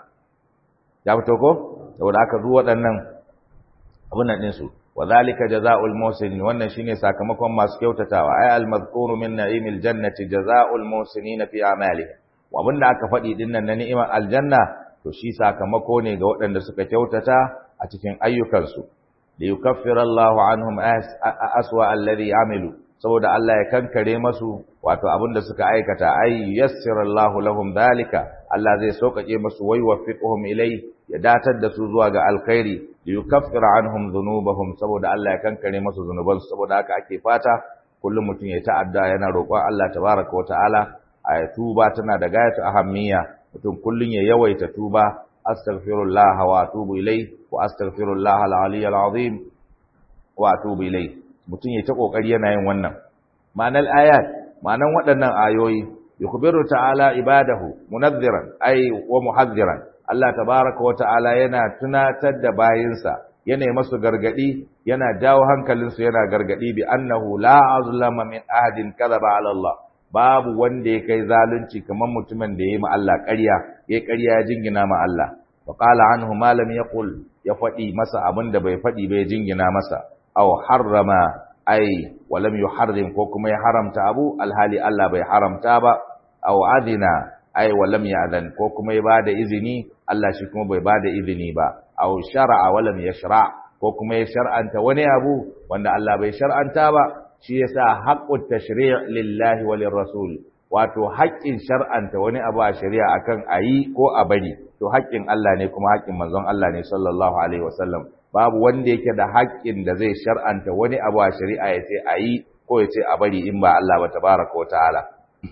Speaker 1: ya fito ko saboda aka zuwa waɗannan abun nan ɗinsu wa zalika jazaa'ul muhsinin wannan shine sakamakon masu kyautatawa ay al madhkuru min na'imil jannati jazaa'ul muhsinin fi a'malihim wa abinda aka faɗi dinnan na ni'imar aljanna to shi sakamako ne ga waɗanda suka kyautata a cikin ayyukansu li yukaffira Allahu anhum aswa alladhi amilu saboda Allah ya kankare masu wato abinda suka aikata ay yassirallahu lahum dalika Allah zai sauƙaƙe masu wai waffiquhum ilai ya datar da su zuwa ga alkhairi yukaffira anhum dhunubahum saboda Allah ya kankare masu zunubansu saboda haka ake fata kullum mutum ya ta'adda yana roƙon Allah tabaraka wa ta'ala a tuba tana da gayatu ahammiya mutum kullum ya yawaita tuba astaghfirullah wa atubu ilai wa astaghfirullah al-aliyyil azim wa atubu ilai mutum ya ta kokari yana yin wannan ma'anar ayat ma'anar waɗannan ayoyi yukhbiru ta'ala ibadahu munadhiran ay wa muhadhiran Allah tabaaraka wa ta'ala yana tunatar da bayinsa yana masu gargadi yana jawo hankalinsu yana gargadi bi annahu la azlama min ahadin kadhaba ala Allah babu wanda ya kai zalunci kamar mutumin da ya yi ma Allah ƙarya ya ƙarya ya jingina ma Allah wa qala anhu ma lam yaqul ya faɗi masa abin da bai faɗi bai jingina masa aw harrama ai walam yuharrim ko kuma ya haramta abu alhali Allah bai haramta ba aw adina ai walam ya'zan ko kuma ya bada izini Allah shi kuma bai bada izini ba aw shar'a walam yashra ko kuma ya shar'anta wani abu wanda Allah bai shar'anta ba shi yasa haqqut tashri' lillahi wa lirrasul wato haƙƙin shar'anta wani abu a shari'a akan ayi ko a bari to haƙƙin Allah ne kuma haƙƙin manzon Allah ne sallallahu alaihi wasallam babu wanda yake da haƙƙin da zai shar'anta wani abu a shari'a ya ce a yi ko ya ce a bari in ba Allah ba tabaraka wa ta'ala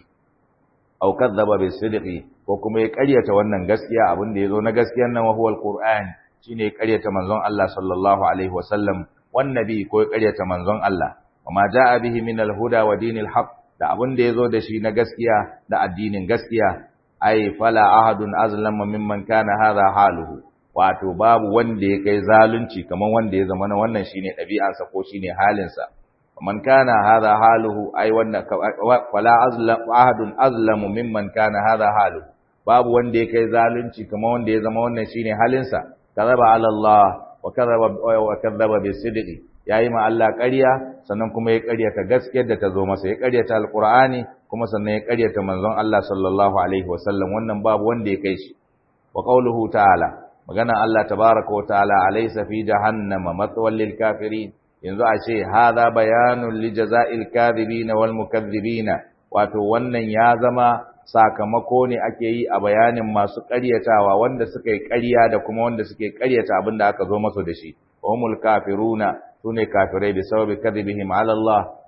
Speaker 1: aw kadzaba bis sidqi ko kuma ya ƙaryata wannan gaskiya abin da yazo na gaskiyar nan wa huwal qur'an shine ya ƙaryata manzon Allah sallallahu alaihi wa sallam wan nabi ko ya ƙaryata manzon Allah wa ma jaa bihi min al huda wa dinil haqq da abin da yazo da shi na gaskiya da addinin gaskiya ai fala ahadun azlama mimman kana hadha haluhu wato babu wanda ya kai zalunci kaman wanda ya zama wannan shine ɗabi'arsa ko shine halinsa man kana hadha haluhu ai wannan fala azlam ahadun azlamu mimman kana hadha haluhu babu wanda ya kai zalunci kaman wanda ya zama wannan shine halinsa kadaba ala Allah wa kadaba wa kadaba bisidqi yayi ma Allah ƙarya sannan kuma ya ƙaryata gaskiyar da ta zo masa ya ƙaryata alqur'ani kuma sannan ya ƙaryata manzon Allah sallallahu alaihi wasallam wannan babu wanda ya kai shi wa qauluhu ta'ala magana Allah tabaraka wa ta'ala alaysa fi jahannama mathwal lil kafirin yanzu a ce hadha bayanun li jaza'il kadhibin wal mukaththibin wato wannan ya zama sakamako ne ake yi a bayanin masu ƙaryatawa wanda suka yi ƙarya da kuma wanda suke ƙaryata abin da aka zo masu da shi humul kafiruna sune kafirai bi sababi kadhibihim ala Allah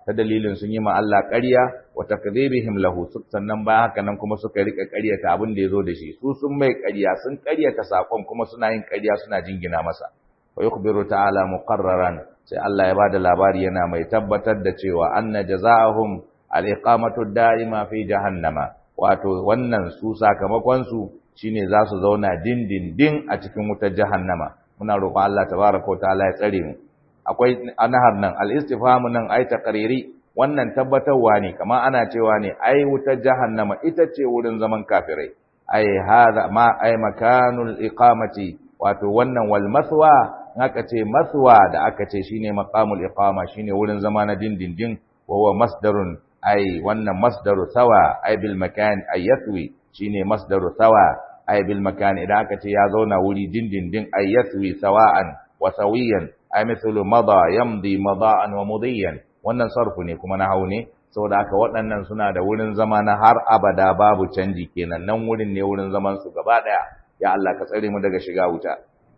Speaker 1: ta dalilin sun yi ma Allah ƙarya wa takdhibihim lahu sannan ba haka nan kuma suka rika ƙaryata abin da yazo da shi su sun mai ƙarya sun ƙaryata sakon kuma suna yin ƙarya suna jingina masa wa yukhbiru ta'ala muqarraran sai Allah ya bada labari yana mai tabbatar da cewa anna jazaahum al-iqamatu da'ima fi jahannama wato wannan su sakamakon su shine za su zauna dindindin a cikin wutar jahannama muna roƙon Allah tabaraka wa ta'ala ya tsare mu akwai anahar nan al-istifhamu nan ai taqriri wannan tabbatarwa ne kamar ana cewa ne ai wutar jahannama ita ce wurin zaman kafirai ai hadha ma ai makanul iqamati wato wannan wal maswa aka ce maswa da aka ce shine maqamul iqama shine wurin zama na dindindin wa huwa masdarun ai wannan masdaru sawa ai bil makan ay yatwi shine masdaru sawa ai bil makan idan aka ce ya zauna wuri dindindin ay yatwi sawa'an wa sawiyan ay mithlu mada yamdi mada'an wa mudiyan wannan sarfu ne kuma na hau ne saboda haka waɗannan suna da wurin zama na har abada babu canji kenan nan wurin ne wurin zaman su gaba daya ya Allah ka tsare mu daga shiga wuta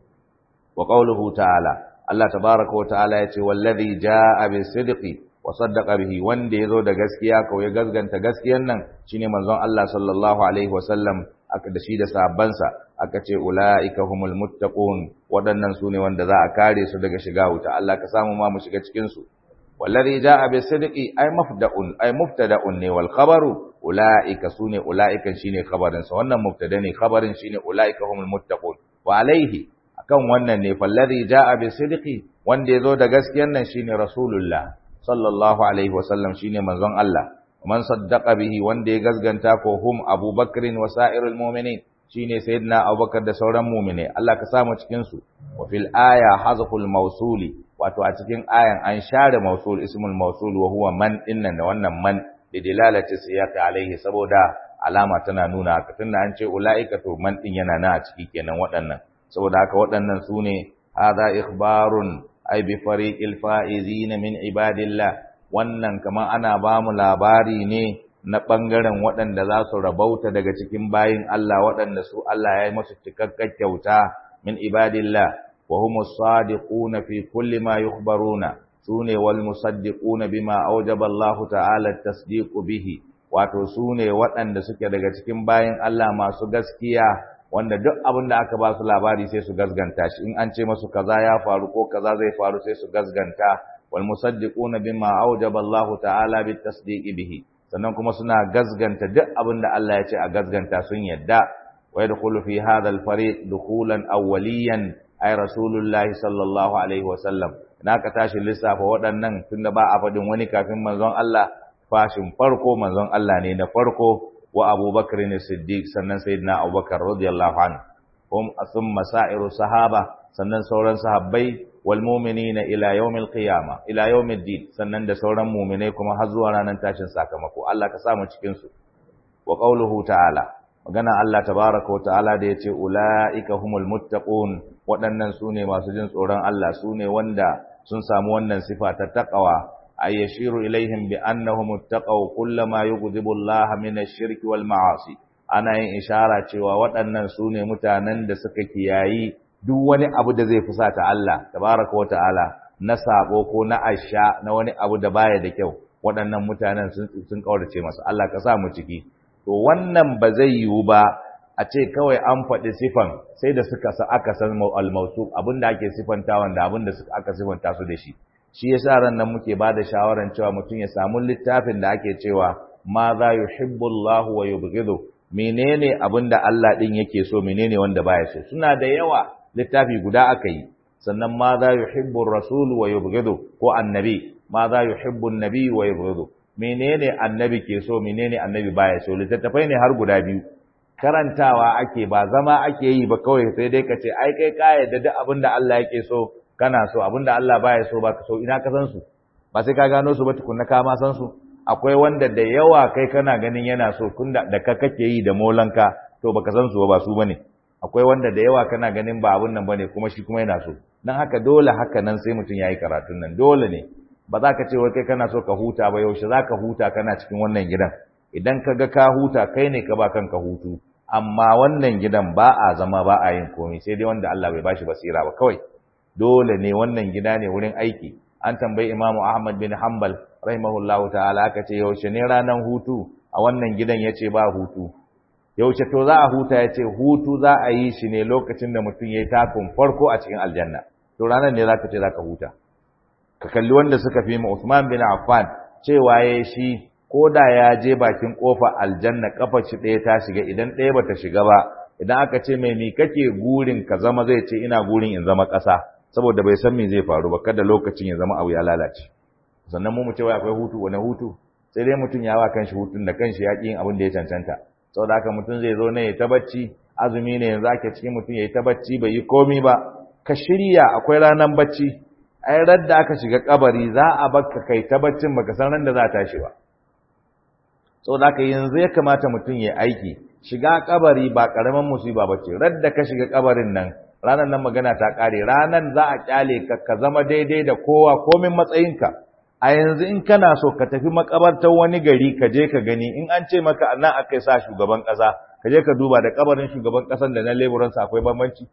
Speaker 1: wa qawluhu ta'ala Allah tabaaraka wa ta'ala yace wallazi jaa bis-sidqi wa saddaqa bihi wanda yazo da gaskiya ko ya gazganta gaskiyan nan shine manzon Allah sallallahu alaihi wasallam aka da shi da sahabbansa aka ce ulaika humul muttaqun waɗannan sune wanda za a kare su daga shiga wuta Allah ka samu ma mu shiga cikin su wallazi jaa bis-sidqi ay mafda'un ay muftada'un ne wal khabaru ulaika sune ulaika shine khabarin sa wannan mubtada ne khabarin shine ulaika humul muttaqun wa alaihi akan wannan ne fallazi jaa bis-sidqi wanda yazo da gaskiyan nan shine rasulullah sallallahu alaihi wasallam shine manzon Allah man saddaqa bihi wanda ya gazganta ko hum abubakrin wa sa'irul mu'minin shine sayyidina abubakar da sauran mu'mine Allah ka samu cikin su wa fil aya hazful mawsuli wato a cikin ayan an share mawsul ismul mawsul wa huwa man innan da wannan man da dilalati siyaqi alaihi saboda alama tana nuna haka tunda an ce ulaika to man din yana na a ciki kenan waɗannan saboda haka waɗannan sune hadha ikhbarun ay bi fariqil faizin min ibadillah wannan kaman ana ba mu labari ne na ɓangaren waɗanda za su rabauta daga cikin bayin Allah waɗanda su Allah ya yi masu cikakken kyauta min ibadillah wa humus sadiquna fi kulli ma yukhbaruna sune wal musaddiquna bima awjaba Allah ta'ala tasdiqu bihi wato sune waɗanda suke daga cikin bayin Allah masu gaskiya wanda duk abin da aka ba su labari sai su gazganta shi in an ce masu kaza ya faru ko kaza zai faru sai su gazganta wal musaddiquna bima awjaba Allah ta'ala bit tasdiqi bihi sannan kuma suna gazganta duk abin da Allah ya ce a gazganta sun yadda wa yadkhulu fi hadha al fariq dukhulan awwaliyan ay rasulullahi sallallahu alaihi wa sallam na ka tashi lissafa waɗannan tunda ba a faɗin wani kafin manzon Allah fashin farko manzon Allah ne na farko wa abubakar ne siddiq sannan sayyidina abubakar radiyallahu anhu hum thumma sa'iru sahaba sannan sauran sahabbai wal mu'minina ila yawmil qiyama ila yawmid din sannan da sauran mu'minai kuma har zuwa ranar tashin sakamako Allah ka sa mu cikin su wa qawluhu ta'ala magana Allah tabaaraka wa ta'ala da yace ulaika humul muttaqun waɗannan sune masu jin tsoron Allah sune wanda sun samu wannan sifa ta taqwa ay yashiru ilaihim bi annahum ittaqaw kullama yughdibu Allah min ash-shirki wal ma'asi ana yin ishara cewa waɗannan sune mutanen da suka kiyayi duk wani abu da zai fusata Allah tabaraka wa ta'ala na sabo ko na asha na wani abu da baya da kyau waɗannan mutanen sun sun kaurace masa Allah ka sa mu ciki to wannan ba zai yiwu ba a ce kawai an faɗi sifan sai da suka sa aka san al-mawsuf abinda ake sifantawan da abinda aka sifanta su da shi shi yasa ran nan muke bada shawaran cewa mutum ya samu littafin da ake cewa ma za yuhibbu Allahu wa yubghidu menene abinda Allah din yake so menene wanda baya so suna da yawa littafi guda aka yi sannan ma za yuhibbu ar-rasul wa yubghidu ko annabi ma za yuhibbu an-nabi wa yubghidu menene annabi ke so menene annabi baya so littattafai ne har guda biyu karantawa ake ba zama ake yi ba kawai sai dai ka ce ai kai ka yarda duk abinda Allah yake so kana so abinda Allah baya so baka so ina ka san su ba sai ka gano su ba tukunna ka ma san su akwai wanda da yawa kai kana ganin yana so kunda da ka kake yi da molanka to baka san su ba su bane akwai wanda da yawa kana ganin ba abun nan bane kuma shi kuma yana so dan haka dole haka nan sai mutum yayi karatun nan dole ne ba za ka ce wai kai kana so ka huta ba yaushe za ka huta kana cikin wannan gidan idan ka ga ka huta kai ne ka ba kanka hutu amma wannan gidan ba a zama ba a yin komai sai dai wanda Allah bai bashi basira ba kawai dole ne wannan gida ne wurin aiki an tambayi imamu ahmad bin hanbal rahimahullahu ta'ala aka ce yaushe ne ranar hutu a wannan gidan ya ce ba hutu yaushe to za a huta ya ce hutu za a yi shi ne lokacin da mutum ya yi takun farko a cikin aljanna to ranar ne za ka ce za ka huta ka kalli wanda suka fi ma Usman bin Affan cewa ya shi ko da ya je bakin kofa aljanna kafar shi ɗaya ta shiga idan ɗaya bata shiga ba idan aka ce mai ni kake gurin ka zama zai ce ina gurin in zama ƙasa saboda bai san me zai faru ba kada lokacin ya zama abu ya lalace sannan mu mu ce wai akwai hutu wani hutu sai dai mutum ya wa kanshi hutun da kanshi ya ƙi yin abin da ya cancanta saboda haka mutum zai zo ne ya ta bacci azumi ne yanzu ake cikin mutum ya yi ta bacci bai yi komi ba ka shirya akwai ranar bacci ai radda aka shiga kabari za a baka kai ta baccin baka san ran da za ta shi ba saboda haka yanzu ya kamata mutum ya aiki shiga kabari ba karaman musiba bace radda ka shiga kabarin nan ranan nan magana ta kare ranan za a kyale ka ka zama daidai da kowa komin matsayinka a yanzu in kana so ka tafi makabartar wani gari ka je ka gani in an ce maka nan akai sa shugaban kasa ka je ka duba da kabarin shugaban kasan da na leburansa akwai bambanci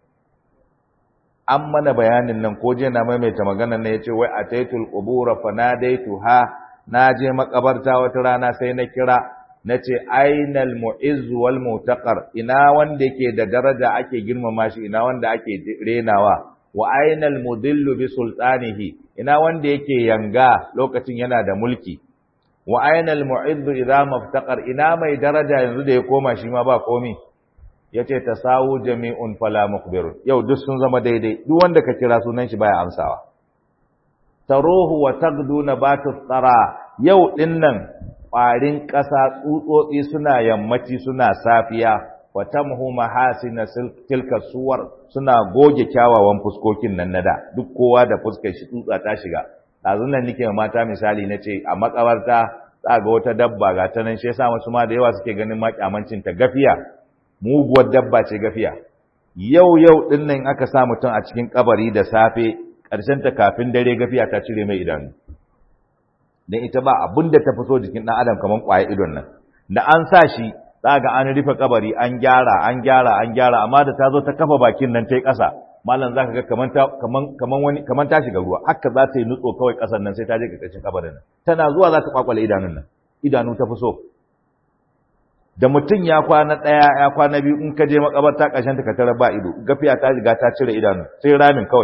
Speaker 1: an mana bayanin nan ko je na maimaita magana ne yace wai ataitul qubura fanadaituha na je makabarta wata rana sai na kira nace ainal mu'izz wal mutaqar ina wanda yake da daraja ake girmama shi ina wanda ake renawa wa ainal mudillu bi sultanihi ina wanda yake yanga lokacin yana da mulki wa ainal mu'izz idza maftaqar ina mai daraja yanzu da ya koma shi ma ba komi yace tasawu jami'un fala mukbir yau duk sun zama daidai duk wanda ka kira sunan shi baya amsawa taruhu wa tagdu nabatu tsara yau dinnan ƙwarin ƙasa tsutsotsi suna yammaci suna safiya wa tamhu mahasina tilka suwar suna goge kyawawan fuskokin nan nada duk kowa da fuskar shi tsutsa ta shiga ɗazun nan nake mata misali na ce a makabarta za ga wata dabba ga ta nan shi yasa wasu ma da yawa suke ganin makyamancin ta gafiya muguwar dabba ce gafiya yau yau din nan aka sa mutum a cikin kabari da safe ƙarshen ta kafin dare gafiya ta cire mai idanu dan ita ba abin da ta fito jikin ɗan adam kaman ƙwaye idon nan da an sa shi za ga an rufe kabari an gyara an gyara an gyara amma da ta zo ta kafa bakin nan ta yi ƙasa malam za ka ga kaman ta kaman kaman wani kaman ta shiga ruwa haka za ta yi nutso kawai ƙasan nan sai ta je ƙarƙashin kabarin nan tana zuwa za ta kwakwale idanun nan idanu ta fi so da mutum ya kwana ɗaya ya kwana biyu in ka je makabarta ƙarshen ta ka tarar ba ido gafiya ta riga ta cire idanu sai ramin kawai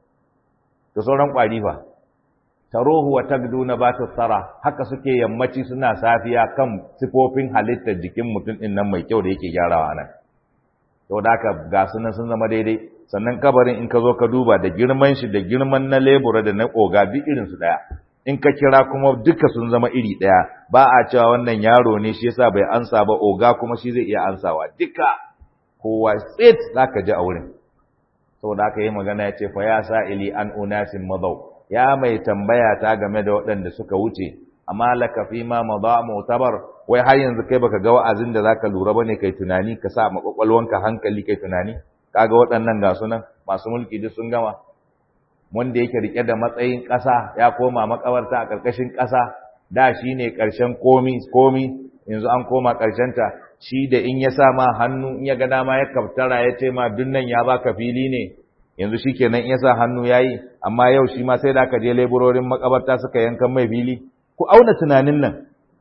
Speaker 1: da sauran ƙwari fa taruhu wa tagdu nabatu tsara haka suke yammaci suna safiya kan sifofin halittar jikin mutum din nan mai kyau da yake gyarawa nan to da haka ga sunan sun zama daidai sannan kabarin in ka zo ka duba da girman shi da girman na lebura da na oga duk irin su daya in ka kira kuma duka sun zama iri daya ba a cewa wannan yaro ne shi yasa bai ansa ba oga kuma shi zai iya ansawa duka kowa tsit zaka ji a wurin saboda haka yi magana ya ce fa ya sa'ili an unasin madau ya mai tambaya ta game da waɗanda suka wuce amma laka fi ma madha mu'tabar wai har yanzu kai baka ga wa'azin da zaka lura bane kai tunani ka sa makwakwalwanka hankali kai tunani kaga waɗannan ga sunan masu mulki duk sun gama wanda yake rike da matsayin ƙasa ya koma makabarta a ƙarƙashin ƙasa da shine ƙarshen komi komi yanzu an koma ƙarshen ta shi da in ya sa ma hannu in ya ga dama ya kaftara ya ce ma dunnan ya baka fili ne yanzu shi kenan in ya sa hannu ya yi amma yau shi ma sai da aka je leburorin makabarta suka yankan mai fili ku auna tunanin nan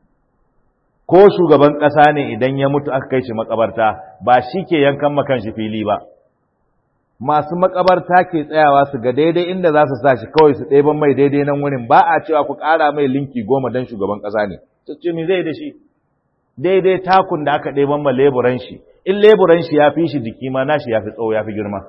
Speaker 1: ko shugaban ƙasa ne idan ya mutu aka kai shi makabarta ba shi ke yankan makan shi fili ba masu makabarta ke tsayawa su ga daidai inda za su sa shi kawai su ɗeban mai daidai nan wurin ba a cewa ku ƙara mai linki goma don shugaban ƙasa ne ce me zai da shi daidai takun da aka ɗeban ma leburan shi in leburan shi ya fi shi jiki ma nashi ya fi tsawo ya fi girma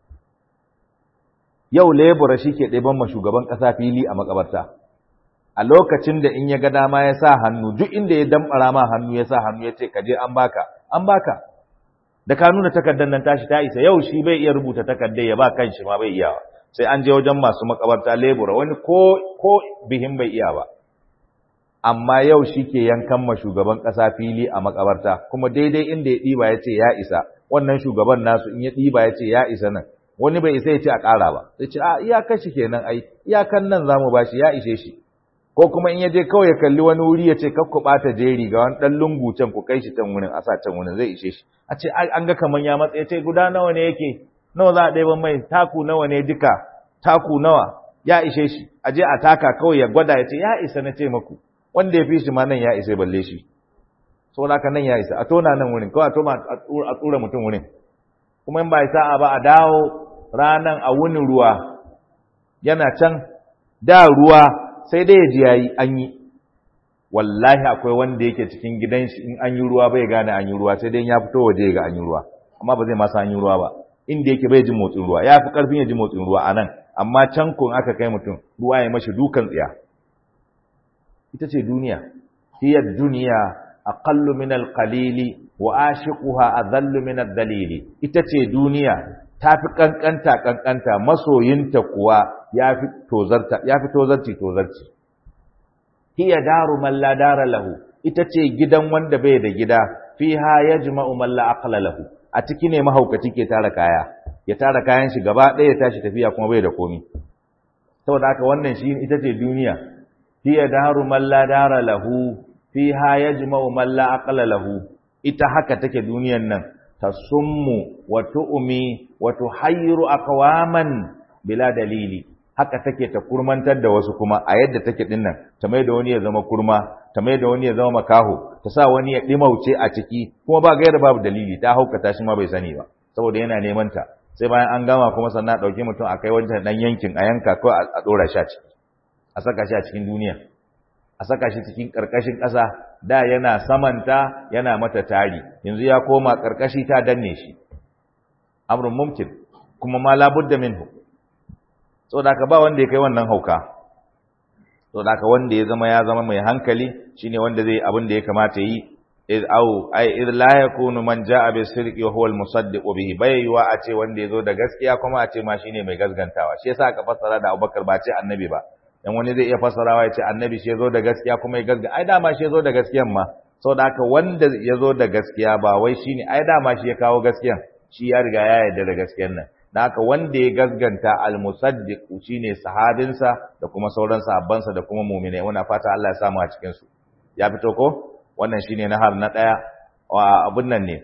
Speaker 1: yau lebura shi ke ɗeban ma shugaban ƙasa fili a makabarta a lokacin da in ya ga dama ya sa hannu duk inda ya damɓara ma hannu ya sa hannu ya ce ka je an baka an baka da ka nuna takardar nan tashi ta isa yau shi bai iya rubuta takardar ya ba kan shi ma bai iya ba sai an je wajen masu makabarta lebura wani ko ko bihin bai iya ba amma yau shi ke yankan ma shugaban ƙasa fili a makabarta kuma daidai inda ya ɗiba ya ce ya isa wannan shugaban nasu in ya ɗiba ya ce ya isa nan wani bai isa ya ce a ƙara ba sai ce a iyakar shi kenan ai iyakan nan zamu bashi ya ishe shi ko kuma in ya je kawai ya kalli wani wuri ya ce kar ku ɓata jeri ga wani ɗan lungu can ku kai shi can wurin a sa can wurin zai ishe shi a ce an ga kaman ya matsa ya ce guda nawa ne yake nawa za a ɗaya mai taku nawa ne duka taku nawa ya ishe shi a je a taka kawai ya gwada ya ce ya isa na ce maku wanda ya fi shi ma nan ya isa balle shi saboda haka nan ya isa a tona nan wurin kawai a toma a tsura mutum wurin kuma in ba sa'a ba a dawo ranan a wunin ruwa yana can da ruwa sai dai ya ji yayi an yi wallahi akwai wanda yake cikin gidan shi in an yi ruwa bai gane an yi ruwa sai dai ya fito waje ga an yi ruwa amma ba zai masa an yi ruwa ba inda yake bai ji motsin ruwa ya fi karfin ya ji motsin ruwa a nan amma can kun aka kai mutum ruwa ya mashi dukan tsiya ita ce duniya hiya duniya aqallu min al-qalili wa ashiquha adhallu min ad-dalili ita ce duniya tafi kankanta kankanta masoyinta kuwa yafi tozarta yafi tozarci tozarci hiya daru man la dara lahu ita ce gidan wanda bai da gida fiha yajma'u man la aqla lahu a ciki ne mahaukaci ke tara kaya ya tara kayan shi gaba ɗaya ya tashi tafiya kuma bai da komi saboda haka wannan shi ita ce duniya hiya daru man la dara lahu fiha yajma'u man la aqla lahu ita haka take duniyan nan tasummu wa tu'mi wa tuhayyiru aqwaman bila dalili haka take ta kurmantar da wasu kuma a yadda take din nan ta mai da wani ya zama kurma ta mai da wani ya zama makaho ta sa wani ya dimauce a ciki kuma ba gaira babu dalili ta haukata shi ma bai sani ba saboda yana neman ta sai bayan an gama kuma sannan dauki mutum a kai wancan dan yankin a yanka ko a dora shi a ciki a saka shi a cikin duniya a saka shi cikin karkashin ƙasa da yana samanta yana mata tari yanzu ya koma karkashi ta danne shi amrun mumkin kuma ma labudda minhu saboda ka ba wanda ya kai wannan hauka saboda ka wanda ya zama ya zama mai hankali shine wanda zai abin da ya kamata yi iz au ai iz la yakunu man jaa bi sirqi wa huwa al musaddiq bihi bai yiwa a ce wanda yazo da gaskiya kuma a ce ma shine mai gaskantawa shi yasa aka fassara da Abubakar ba ce annabi ba dan wani zai iya fassarawa ya ce annabi shi yazo da gaskiya kuma ya gasganta ai dama shi yazo da gaskiyan ma saboda haka wanda yazo da gaskiya ba wai shine ai dama shi ya kawo gaskiyan shi ya riga ya yarda da gaskiyan nan da haka wanda ya gasganta al-musaddiq shine sahabinsa da kuma sauran sahabbansa da kuma mu'minai muna fata Allah ya samu a cikin su ya fito ko wannan shine nahar na daya wa abun nan ne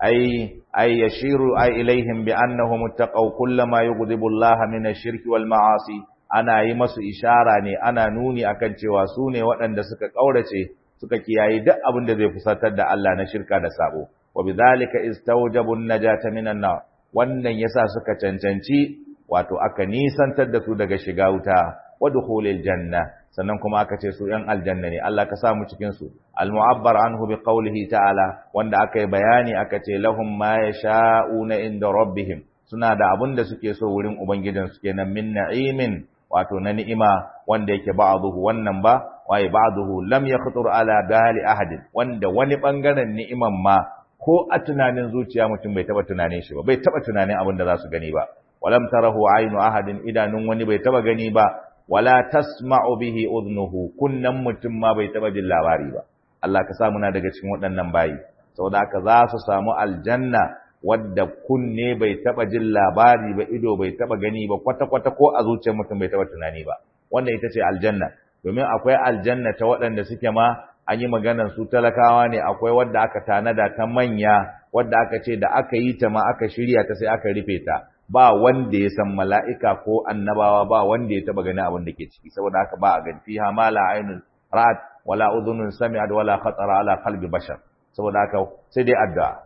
Speaker 1: ai ai yashiru ai ilaihim bi annahum muttaqaw kullama yughdibu Allah min ash-shirki wal ma'asi ana yi masu ishara ne ana nuni akan cewa su ne waɗanda suka kaurace suka kiyaye duk abin da zai fusatar da Allah na shirka da sabo wa bidhalika istawjabu an-najata minan nar wannan yasa suka cancanci wato aka nisantar da su daga shiga wuta wa dukhulil janna sannan kuma aka ce su ‘yan aljanna ne, Allah ka samu cikinsu, al-mu'abbar anhu bi qawlihi ta'ala, wanda aka yi bayani aka ce lahum ma ya sha'una inda rabbihim, suna da abin da suke so wurin Ubangijinsu kenan min na'imin, wato na ni'ima wanda yake ba'aduhu wannan ba, waye ba'aduhu lam ya khutur ala bali ahadin, wanda wani bangaren ni'iman ma ko a tunanin zuciya mutum bai taba tunanin shi ba, bai taba tunanin abin da za su gani ba. Walam tarahu aynu ahadin idanun wani bai taba gani ba, wala tasma'u bihi udnuhu kunnan mutum ma bai taba jin labari ba Allah ka sa muna daga cikin waɗannan bayi saboda haka za su samu aljanna wadda kunne bai taba jin labari ba ido bai taba gani ba kwata kwata ko a zuciyar mutum bai taba tunani ba wannan ita ce aljanna domin akwai aljanna ta waɗanda suke ma an yi maganar su talakawa ne akwai wadda aka tanada ta manya wadda aka ce da aka yi ta ma aka shirya ta sai aka rufe ta ba wanda ya san mala'ika ko annabawa ba wanda ya taba gani abin da ke ciki saboda haka ba a gani fiha ma la ainun ra'at wala udhunun sami'at wala khatara ala qalbi bashar saboda haka sai dai addu'a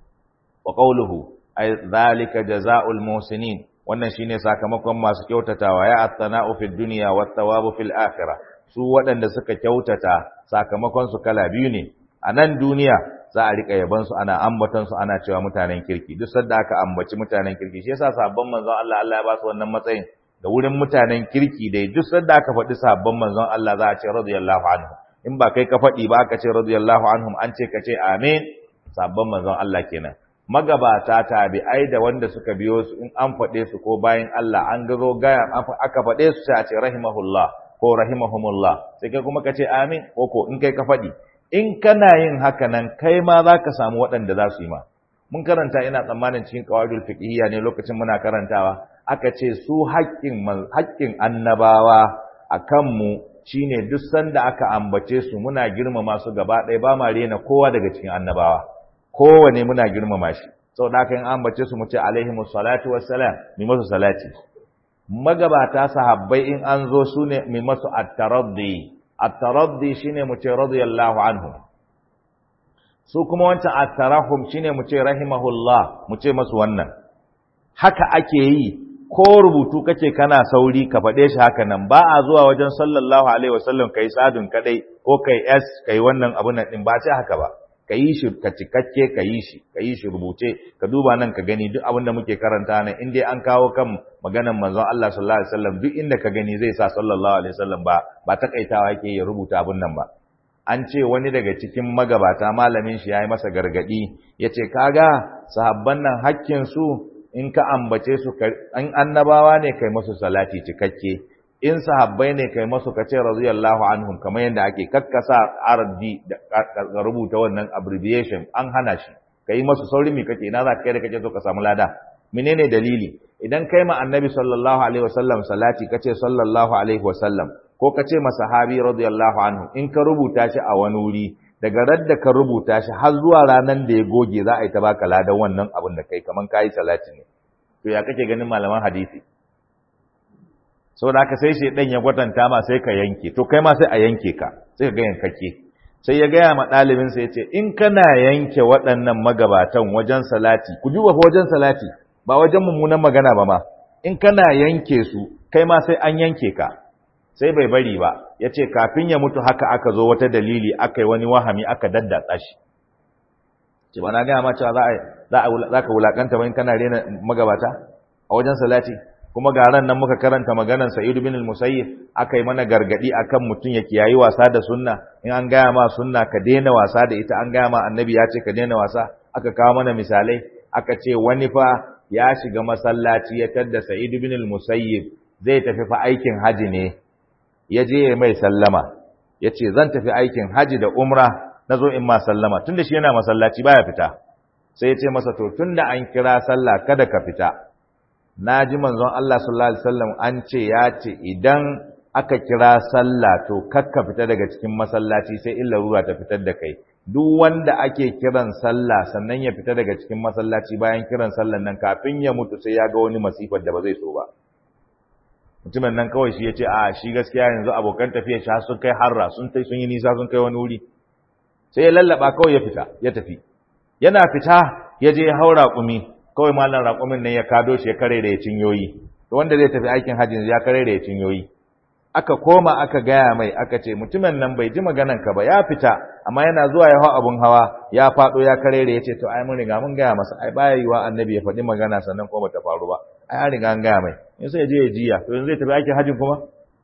Speaker 1: wa qawluhu ay zalika jazaa'ul muhsinin wannan shine sakamakon masu kyautatawa ya at-tana'u fid dunya wat thawabu fil akhirah su waɗanda suka kyautata sakamakon su kala biyu ne a nan duniya za a rika yaban su ana ambaton su ana cewa mutanen kirki duk sanda aka ambaci mutanen kirki shi yasa sabon manzon Allah Allah ya ba su wannan matsayin da wurin mutanen kirki dai duk sanda aka faɗi sabon manzon Allah za a ce radiyallahu anhu in ba kai ka faɗi ba aka ce radiyallahu anhum an ce ka ce amin sabon manzon Allah kenan magabata tabi'ai da wanda suka biyo su in an faɗe su ko bayan Allah an gazo gaya aka faɗe su sai a ce rahimahullah ko rahimahumullah sai kai kuma ka ce amin ko ko in kai ka faɗi in kana yin haka nan kai ma za ka samu waɗanda za su yi ma mun karanta ina tsammanin cikin qawaidul fiqhiyya ne lokacin muna karantawa aka ce su haƙƙin haƙƙin annabawa akan mu shine duk sanda aka ambace su muna girmama su gaba ɗaya ba ma rena kowa daga cikin annabawa kowane muna girmama shi saboda haka in ambace su mu ce alaihimus salatu wassalam mi musu salati magabata sahabbai in an zo su ne mai masu at-taraddi at-taraddi shine mu ce radiyallahu anhu su kuma wancan at-tarahum shine mu ce rahimahullah mu ce masu wannan haka ake yi ko rubutu kake kana sauri ka faɗe shi haka nan ba a zuwa wajen sallallahu alaihi wasallam kai sadun kadai ko kai s kai wannan abun nan din ba ce haka ba ka yi shi ka cikakke ka yi shi ka yi shi rubuce ka duba nan ka gani duk abin da muke karanta nan in dai an kawo kan maganar manzon Allah sallallahu alaihi wasallam duk inda ka gani zai sa sallallahu alaihi wasallam ba ba takaitawa yake ya rubuta abin nan ba an ce wani daga cikin magabata malamin shi yayi masa gargadi yace kaga sahabban nan hakkin su in ka ambace su an annabawa ne kai masu salati cikakke in sahabbai ne kai masu kace radiyallahu anhum kamar yadda ake kakkasa ardi da rubuta wannan abbreviation an hana shi kai masu sauri me kake ina za ka kai da kake so ka samu lada menene dalili idan kai ma annabi sallallahu alaihi wasallam salati kace sallallahu alaihi wasallam ko kace ma sahabi radiyallahu anhu in ka rubuta shi a wani wuri daga radda ka rubuta shi har zuwa ranan da ya goge za a yi ta baka ladan wannan abin da kai kaman kai salati ne to ya kake ganin malaman hadisi saboda haka sai shedan ya gwatanta ma sai ka yanke to kai ma sai a yanke ka sai ka ga yankake sai ya gaya ma ɗalibin sa yace in kana yanke waɗannan magabatan wajen salati ku duba fa wajen salati ba wajen mummunan magana ba ma in kana yanke su kai ma sai an yanke ka sai bai bari ba yace kafin ya mutu haka aka zo wata dalili aka yi wani wahami aka daddatsa shi ce ba na gaya ma cewa za a za ka wulakanta ba in kana rena magabata a wajen salati kuma ga ran nan muka karanta maganar Sa'id bin al-Musayyib akai mana gargadi akan mutun ya kiyayi wasa da sunna in an gaya ma sunna ka daina wasa da ita an gaya ma annabi ya ce ka daina wasa aka kawo mana misalai aka ce wani fa ya shiga masallaci ya tadda Sa'id bin al-Musayyib zai tafi fa aikin haji ne ya je mai sallama ya ce zan tafi aikin haji da umra nazo in ma sallama tunda shi yana masallaci baya fita sai ya ce masa to tunda an kira sallah kada ka fita na ji manzon Allah sallallahu alaihi wasallam an ce ya ce idan aka kira sallah to kakka fita daga cikin masallaci sai illa ruwa ta fitar da kai duk wanda ake kiran sallah sannan ya fita daga cikin masallaci bayan kiran sallan nan kafin ya mutu sai ya ga wani masifar da ba zai so ba mutumin nan kawai shi ya ce a shi gaskiya yanzu abokan tafiya shi sun kai harra sun tai sun yi nisa sun kai wani wuri sai ya lallaba kawai ya fita ya tafi yana fita ya je ya haura kumi kawai malam raƙumin nan ya kado shi ya kare da ya cinyoyi to wanda zai tafi aikin hajji ya kare da ya cinyoyi aka koma aka gaya mai aka ce mutumin nan bai ji maganan ka ba ya fita amma yana zuwa ya hau abun hawa ya faɗo ya kare da ya ce to ai mun riga mun gaya masa ai baya yiwa annabi ya faɗi magana sannan kuma bata faru ba ai an riga an gaya mai in sai ya je ya jiya to yanzu zai tafi aikin hajjin kuma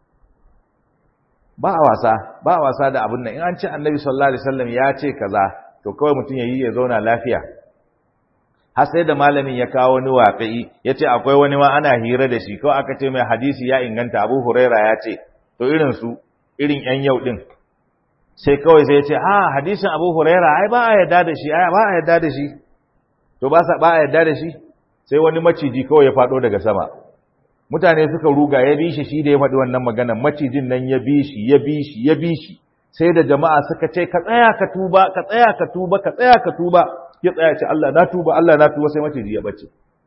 Speaker 1: ba a wasa ba a wasa da abun nan in an ce annabi sallallahu alaihi wasallam ya ce kaza to kawai mutum ya yi ya zauna lafiya har sai da malamin ya kawo wani waƙi ya ce akwai wani ma ana hira da shi kawai aka ce mai hadisi ya inganta abu huraira ya ce to irin su irin yan yau din sai kawai sai ya ce a hadisin abu huraira ai ba a yarda da shi ai ba a yarda da shi to ba sa ba a yarda da shi sai wani maciji kawai ya faɗo daga sama mutane suka ruga ya bi shi shi da ya faɗi wannan maganar macijin nan ya bi shi ya bi shi ya bi shi sai da jama'a suka ce ka tsaya ka tuba ka tsaya ka tuba ka tsaya ka tuba ya tsaya ce Allah na tuba Allah na tuba sai maciji ya bace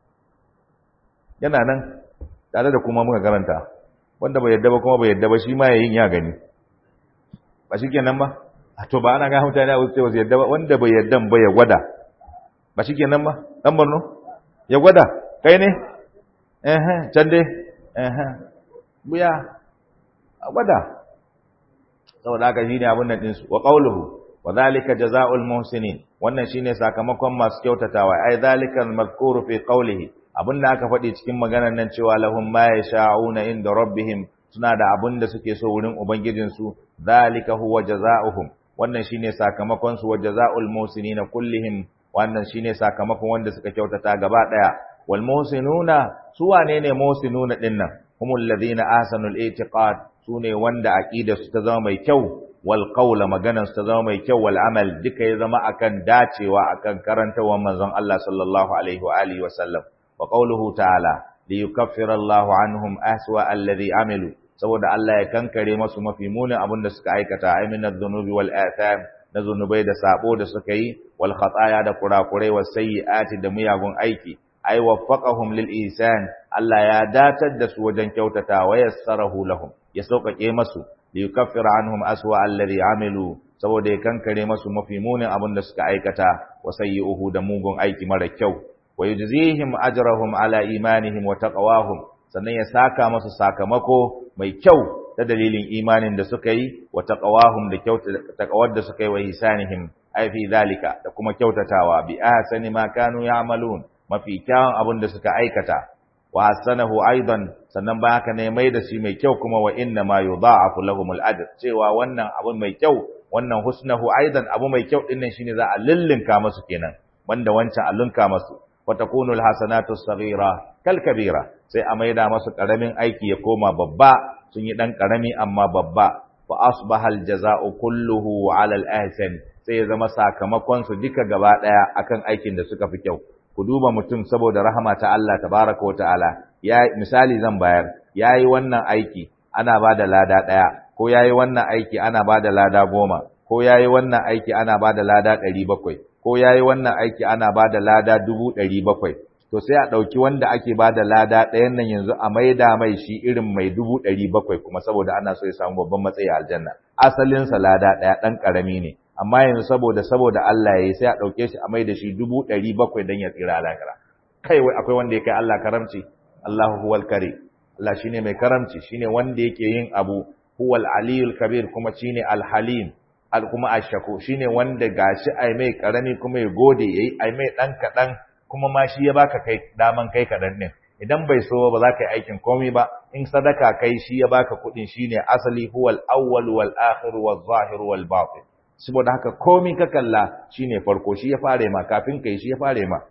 Speaker 1: yana nan tare da kuma muka karanta wanda bai yadda ba kuma bai yadda ba shi ma yayin ya gani ba shi kenan ba a to ba ana ga mutane a wuce wasu yadda ba wanda bai yadda ba ya gwada ba shi kenan ba dan Borno ya gwada kai ne eh can dai eh buya a gwada saboda haka shine abun nan din su wa qawluhu wa dhalika jazaa'ul muhsinin wannan shine sakamakon masu kyautatawa ai dhalika al-madhkuru fi qawlihi abinda aka faɗi cikin maganar nan cewa lahum ma yasha'una inda rabbihim suna da abin da suke so wurin ubangijin su dhalika huwa jazaohum wannan shine sakamakon su wa jazaul muhsinina kullihim wannan shine sakamakon wanda suka kyautata gaba daya wal muhsinuna su wane ne muhsinuna dinnan humul ladina ahsanul i'tiqad sune wanda aqida su ta zama mai kyau wal qawla maganar su ta zama mai kyau wal amal duka ya zama akan dacewa akan karantawar manzon Allah sallallahu alaihi wa alihi wa sallam wa qawluhu ta'ala li yukaffira Allahu anhum aswa alladhi amilu saboda Allah ya kankare masu mafi munin abin da suka aikata ay min adh-dhunubi wal atham na zunubai da sabo da suka yi wal khataya da kurakurai was sayyiati da muyagun aiki ay waffaqahum lil ihsan Allah ya datar da su wajen kyautata wa yassarahu lahum ya sauƙaƙe masu li yukaffira anhum aswa alladhi amilu saboda ya kankare masu mafi munin abin da suka aikata wa sayyi'uhu da mugun aiki mara kyau wa yujzihim ajrahum ala imanihim wa taqwahum sannan ya saka masu sakamako mai kyau ta dalilin imanin da suka yi wa taqwahum da taqawar da suka yi wa hisanihim ai fi zalika da kuma kyautatawa bi ahsani ma kanu ya'malun mafi kyawun abin da suka aikata wa hasanahu aidan sannan ba haka ne mai da shi mai kyau kuma wa inna ma yudha'afu lahum al-ajr cewa wannan abu mai kyau wannan husnahu aidan abu mai kyau din nan shine za a lillinka masu kenan banda wancan a linka masu wa takunu al-hasanatu as-saghira kal kabira sai a maida masu karamin aiki ya koma babba sun yi dan karami amma babba fa asbaha al-jaza'u kulluhu 'ala al-ahsan sai ya zama sakamakon su duka gaba daya akan aikin da suka fi kyau ku duba mutum saboda rahama ta Allah tabaraka wa ta'ala ya misali zan bayar yayi wannan aiki ana bada lada daya ko yayi wannan aiki ana bada lada goma ko yayi wannan aiki ana bada lada 700 ko yayi wannan aiki ana bada lada 700 to sai a dauki wanda ake bada lada ɗayan nan yanzu a maida mai shi irin mai 700 kuma saboda ana so ya samu babban matsayi a aljanna asalin sa lada ɗaya dan karami ne amma yanzu saboda saboda Allah yayi sai a dauke shi a maida shi 700 dan ya tsira alakara kai wai akwai wanda ya kai Allah karamci Allahu huwal karim Allah shine mai karamci shine wanda yake yin abu huwal aliyul kabir kuma shine alhalim al kuma ashako shine wanda gashi ai mai karami kuma ya gode yayi ai mai dan kadan kuma ma shi ya baka kai daman kai kadan din idan bai so ba za ka yi aikin komai ba in sadaka kai shi ya baka kudin shine asali huwal awwal wal akhir wal zahir wal batin saboda haka komai ka kalla shine farko shi ya fare ma kafin kai shi ya fare ma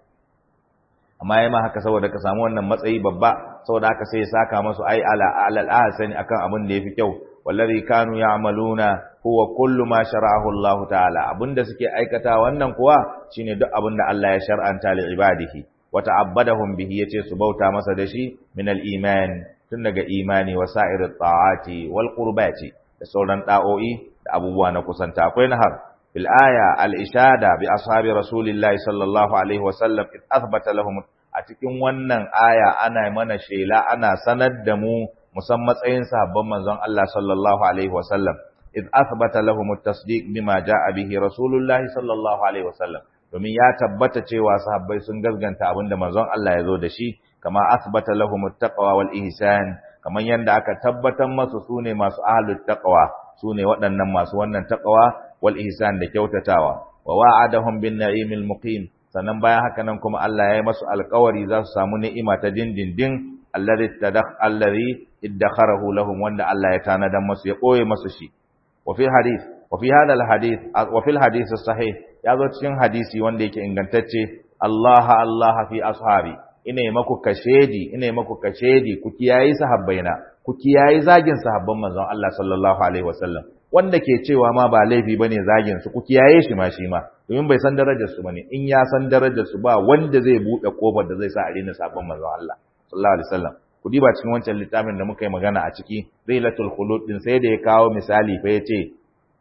Speaker 1: amma yayi ma haka saboda ka samu wannan matsayi babba saboda haka sai ya saka masu ai ala alal ahsani akan abin da yafi kyau wallazi kanu ya'maluna huwa kullu ma shara'ahu Allah ta'ala abinda suke aikata wannan kuwa shine duk abinda Allah ya shar'anta li ibadihi wa ta'abbadahum bihi yace su bauta masa da shi min al-iman tun daga imani wa sa'irit ta'ati wal qurbati da sauran da'o'i da abubuwa na kusanta akwai nahar fil aya al-ishada bi ashabi rasulillahi sallallahu alaihi wa sallam id athbata lahum a cikin wannan aya ana mana shela ana sanar da mu musan matsayin sahabban manzon Allah sallallahu alaihi wasallam id athbata lahum at-tasdiq bima jaa bihi rasulullah sallallahu alaihi wasallam domin ya tabbata cewa sahabbai sun gaskanta abinda manzon Allah ya zo da shi kama athbata lahum at-taqwa wal ihsan kaman yanda aka tabbatar masu sune masu ahlut taqwa sune waɗannan masu wannan taqwa wal ihsan da kyautatawa wa wa'adahum bin na'imil muqim sannan bayan haka nan kuma Allah ya yi masu alƙawari za su samu ni'ima ta dindindin alladhi tadakh alladhi iddakharahu lahum wanda Allah ya tanadan masu ya koye masu shi wa fi hadith wa fi hadha alhadith wa fi alhadith sahih ya zo cikin hadisi wanda yake ingantacce Allah Allah fi ashabi ina yi maku kashedi ina yi maku kashedi ku kiyayi sahabbaina ku kiyayi zagin sahabban manzon Allah sallallahu alaihi wasallam wanda ke cewa ma ba laifi bane zagin su ku kiyaye shi ma shi ma domin bai san darajar su bane in ya san darajar su ba wanda zai bude kofar da zai sa a rena sabon manzon Allah sallallahu alaihi wasallam ku diba cikin wancan littafin da muka yi magana a ciki Lailatul Khulud din sai da ya kawo misali fa yace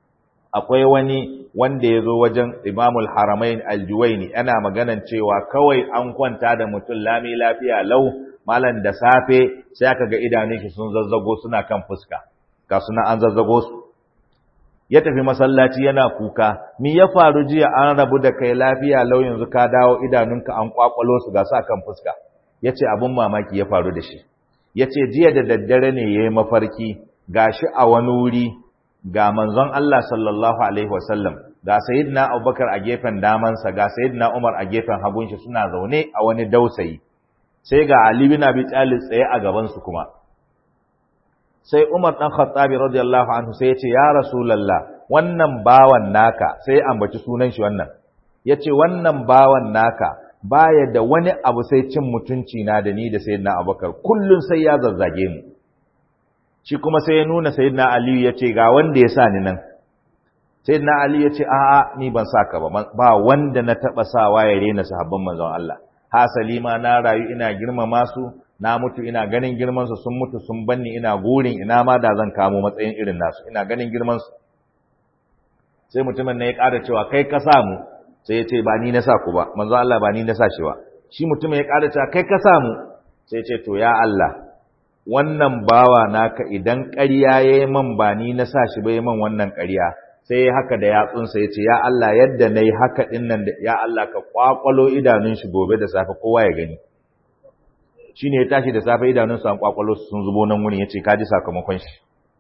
Speaker 1: akwai wani wanda ya zo wajen Imamul Haramain Al-Juwaini ana maganan cewa kawai an kwanta da mutum lami lafiya lau malan da safe sai aka ga idanun shi sun zazzago suna kan fuska ga suna an zazzago su ya tafi masallaci yana kuka mi ya faru jiya an rabu da kai lafiya lau yanzu ka dawo idanunka an kwakwalo su ga sa kan fuska yace abun mamaki ya faru da shi yace jiya da daddare ne yayi mafarki gashi a wani wuri ga manzon Allah sallallahu alaihi wasallam ga sayyidina Abubakar a gefen damansa ga sayyidina Umar a gefen hagun shi suna zaune a wani dausayi sai ga Ali bin Abi Talib tsaye a gaban su kuma sai Umar dan Khattabi radiyallahu anhu sai ya ce ya Rasulullah wannan bawan naka sai ambaci sunan shi wannan yace wannan bawan naka baya da wani abu sai cin mutunci na da ni da sayyidina Abubakar kullun sai ya zazzage mu shi kuma sai ya nuna sayyidina Ali yace ga wanda ya sa ni nan sayyidina Ali yace a'a ni ban saka ba ba wanda na taba sawa ya rena sahabban manzon Allah hasali ma na rayu ina girmama su na mutu ina ganin girman su sun mutu sun banni ina gurin ina ma da zan kamo matsayin irin nasu ina ganin girman su sai mutumin ne ya ƙara cewa kai ka samu sai ya ce ba ni na sa ku ba manzo Allah ba ni na sa shi ba shi mutum ya ƙara cewa kai ka samu sai ce to ya Allah wannan bawa naka idan ƙarya ya yi man ba ni na sa shi bai man wannan ƙarya sai ya haka da yatsunsa ya ce ya Allah yadda na yi haka ɗin nan da ya Allah ka ƙwaƙwalo idanun shi gobe da safe kowa ya gani shi ne ya tashi da safe idanunsa an ƙwaƙwalo sun zubo nan wurin ya ce ka ji sakamakon shi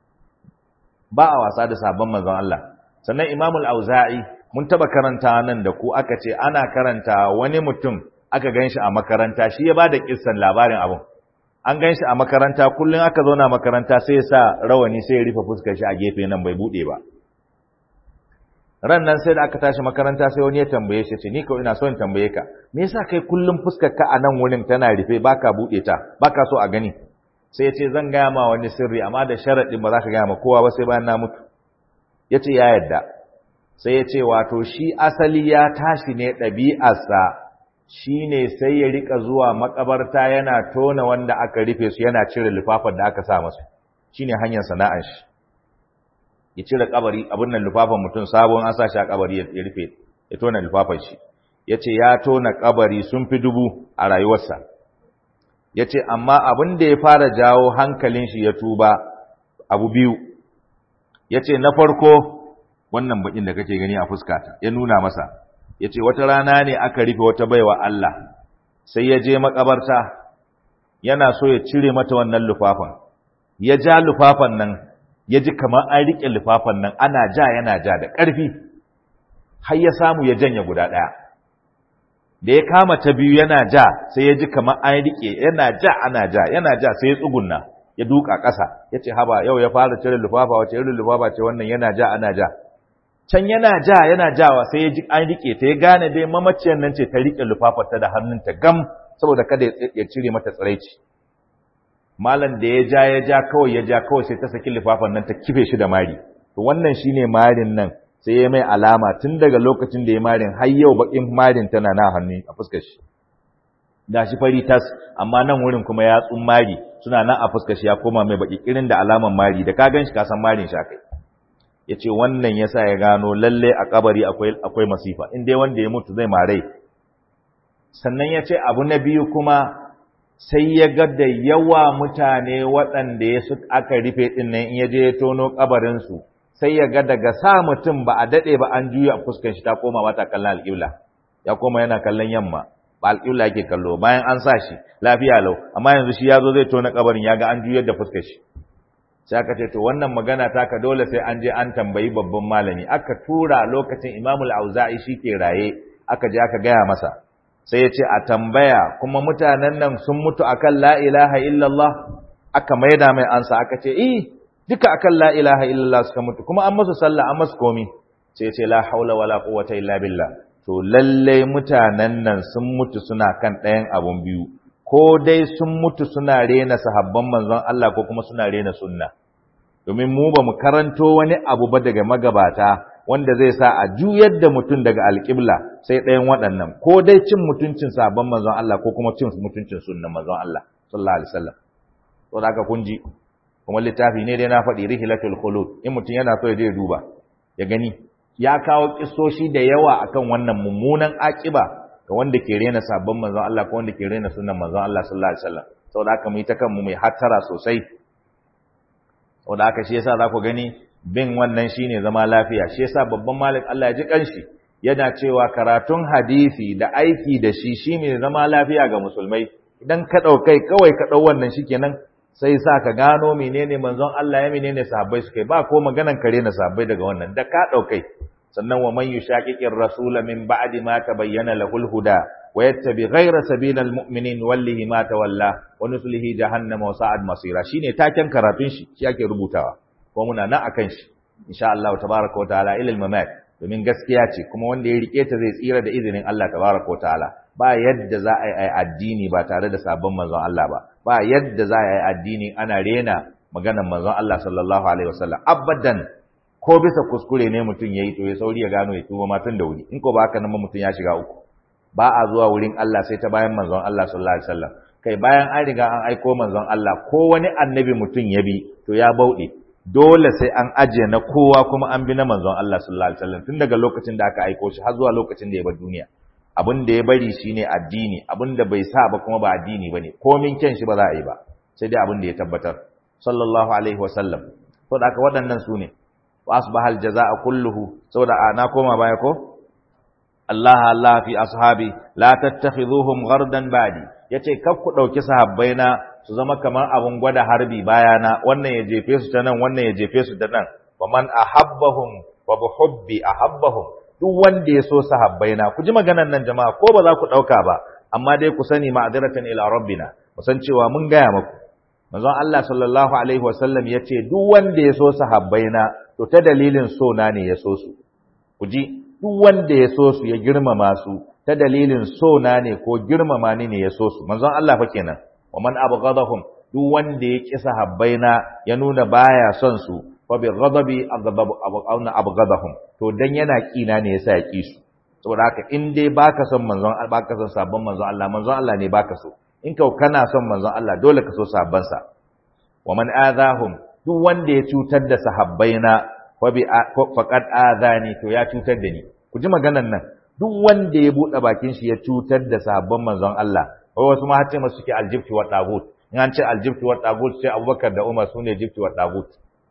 Speaker 1: ba a wasa da sabon manzon Allah sannan imamul auza'i mun taba karanta nan da ku aka ce ana karanta wani mutum aka ganshi a makaranta shi ya bada kissan labarin abun an ganshi a makaranta kullun aka zauna makaranta sai ya sa rawani sai ya rufe fuskar shi a gefe nan bai bude ba ran nan sai da aka tashi makaranta sai wani ya tambaye shi ce ni ko ina so in tambaye ka me yasa kai kullun fuskar ka a nan wurin tana rufe baka bude ta baka so a gani sai ya ce zan gaya ma wani sirri amma da sharaɗin ba za ka gaya ma kowa ba sai bayan na mutu ya ce ya yadda sai ya ce wato shi asali ya tashi ne ɗabi'arsa shi ne sai ya rika zuwa makabarta yana tona wanda aka rufe su yana cire lufafan da aka sa masu shi ne hanyar sana'ar shi ya cire kabari abin nan lufafan mutum sabon an sa shi a kabari ya rufe ya tona lufafan shi ya ce ya tona kabari sun fi dubu a rayuwarsa ya ce amma abin da ya fara jawo hankalin shi ya tuba abu biyu ya ce na farko wannan bakin da kake gani a fuskata ya nuna masa ya ce wata rana ne aka rufe wata baiwa Allah sai ya je makabarta yana so ya cire mata wannan lufafan ya ja lufafan nan ya ji kamar an riƙe lufafan nan ana ja yana ja da ƙarfi har ya samu ya janye guda ɗaya da ya kama ta biyu yana ja sai ya ji kamar an riƙe yana ja ana ja yana ja sai ya tsugunna ya duka ƙasa ya ce haba yau ya fara cire lufafa wace irin lufafa ce wannan yana ja ana ja can yana ja yana jawa sai ya ji an riƙe ta ya gane dai mamaciyar nan ce ta riƙe lufafarta da hannunta gam saboda kada ya cire mata tsiraici malam da ya ja ya ja kawai ya ja kawai sai ta saki lufafan nan ta kife shi da mari to wannan shine marin nan sai ya mai alama tun daga lokacin da ya marin har yau bakin marin tana na hannu a fuskar shi gashi fari tas amma nan wurin kuma ya tsun mari suna nan a fuskar shi ya koma mai baki kirin da alaman mari da ka ganshi ka san marin shi akai yace wannan yasa ya gano lalle a kabari akwai akwai masifa in dai wanda ya mutu zai mare sannan yace abu na biyu kuma sai ya ga da yawa mutane waɗanda ya su aka rufe ɗin nan in ya je ya tono kabarinsu sai ya ga daga sa mutum ba a daɗe ba an juya fuskan shi ta koma mata kallon alƙibla ya koma yana kallon yamma ba alƙibla yake kallo bayan an sa shi lafiya lau amma yanzu shi ya zo zai tona kabarin ya ga an juyar da fuskar shi sai aka ce to wannan magana taka dole sai an je an tambayi babban malami aka tura lokacin imamul auza'i shi ke raye aka je aka gaya masa sai ya ce a tambaya kuma mutanen nan sun mutu akan la ilaha illallah aka maida mai ansa aka ce eh duka akan la ilaha illallah suka mutu kuma an masu sallah an masu komi sai ce la haula wala quwwata illa billah to lalle mutanen nan sun mutu suna kan ɗayan abun biyu ko dai sun mutu suna rena sahabban manzon Allah ko kuma suna rena sunna domin mu ba mu karanto wani abu ba daga magabata wanda zai sa a juyar da mutum daga alƙibla sai ɗayan waɗannan ko dai cin mutuncin sabon manzon Allah ko kuma cin mutuncin sunnan manzon Allah sallallahu alaihi wasallam to da kun ji kuma littafi ne dai na faɗi rihilatul khulud in mutum yana so ya je duba ya gani ya kawo kissoshi da yawa akan wannan mummunan akiba ga wanda ke rena sabon manzon Allah ko wanda ke rena sunnan manzon Allah sallallahu alaihi wasallam saboda haka mu yi ta kanmu mai hattara sosai saboda haka shi yasa za ku gani bin wannan shine zama lafiya shi yasa babban malik Allah ya ji kanshi yana cewa karatun hadisi da aiki da shi shine zama lafiya ga musulmai idan ka daukai kawai ka dau wannan shikenan sai sa ka gano menene manzon Allah ya menene sahabbai suka ba ko maganan kare na sahabbai daga wannan da ka daukai sannan wa man yushaqiqir rasula min ba'di ma tabayyana lahul huda wa yattabi ghayra sabilil mu'minin wallihi ma tawalla wa nuslihi jahannama wa sa'ad masira shine taken karatun shi shi ake rubutawa ko muna nan akan shi insha Allah tabaaraka wa ta'ala ilal mamat domin gaskiya ce kuma wanda ya rike ta zai tsira da izinin Allah tabaaraka wa ta'ala ba yadda za a yi addini ba tare da sabon manzon Allah ba ba yadda za a yi addini ana rena maganar manzon Allah sallallahu alaihi wasallam abadan ko bisa kuskure ne mutum yayi to ya sauri ya gano ya tuba matan da wuri in ko ba haka nan mutum ya shiga uku ba a zuwa wurin Allah sai ta bayan manzon Allah sallallahu alaihi wasallam kai bayan an riga an aiko manzon Allah ko wani annabi mutum ya bi to ya bauɗe dole sai an ajiye na kowa kuma an bi na manzon Allah sallallahu alaihi wasallam tun daga lokacin da aka aiko shi har zuwa lokacin da ya bar duniya abin da ya bari shine addini abin da bai sa ba kuma ba addini bane komin kyan shi ba za a yi ba sai dai abin da ya tabbatar sallallahu alaihi wa sallam to da aka waɗannan su ne wa asbaha aljazaa kulluhu saboda na koma baya ko Allah Allah fi ashabi la tattakhiduhum ghardan badi yace kar ku dauki sahabbaina su zama kamar abun gwada harbi bayana wannan ya jefe su ta nan wannan ya jefe su ta nan wa man ahabbahum wa bihubbi ahabbahum duk wanda ya so sahabbaina ku ji maganar nan jama'a ko ba za ku dauka ba amma dai ku sani ma'adiratan ila rabbina mu san cewa mun gaya muku manzon Allah sallallahu alaihi wasallam yace duk wanda ya so sahabbaina to ta dalilin so na ne ya so su ku ji duk wanda ya so su ya girmama su ta dalilin so na ne ko girmama ni ne ya so su manzon Allah fa kenan wa man abghadahum duk wanda ya ki sahabbaina ya nuna baya son su fa bi ghadabi aghdabu abghadahum abghadahum to dan yana kina ne yasa ya ki su saboda haka in dai baka son manzon baka son sabon manzon Allah manzon Allah ne baka so in kau kana son manzon Allah dole ka so sabban sa wa man adahum duk wanda ya cutar da sahabbaina fa bi faqad adani to ya cutar da ni ku ji maganan nan duk wanda ya buɗe bakin shi ya cutar da sahabban manzon Allah wai wasu ma hace masu suke aljibti wa tagut in an ce aljibti wa tagut sai Abubakar da Umar sune jibti wa tagut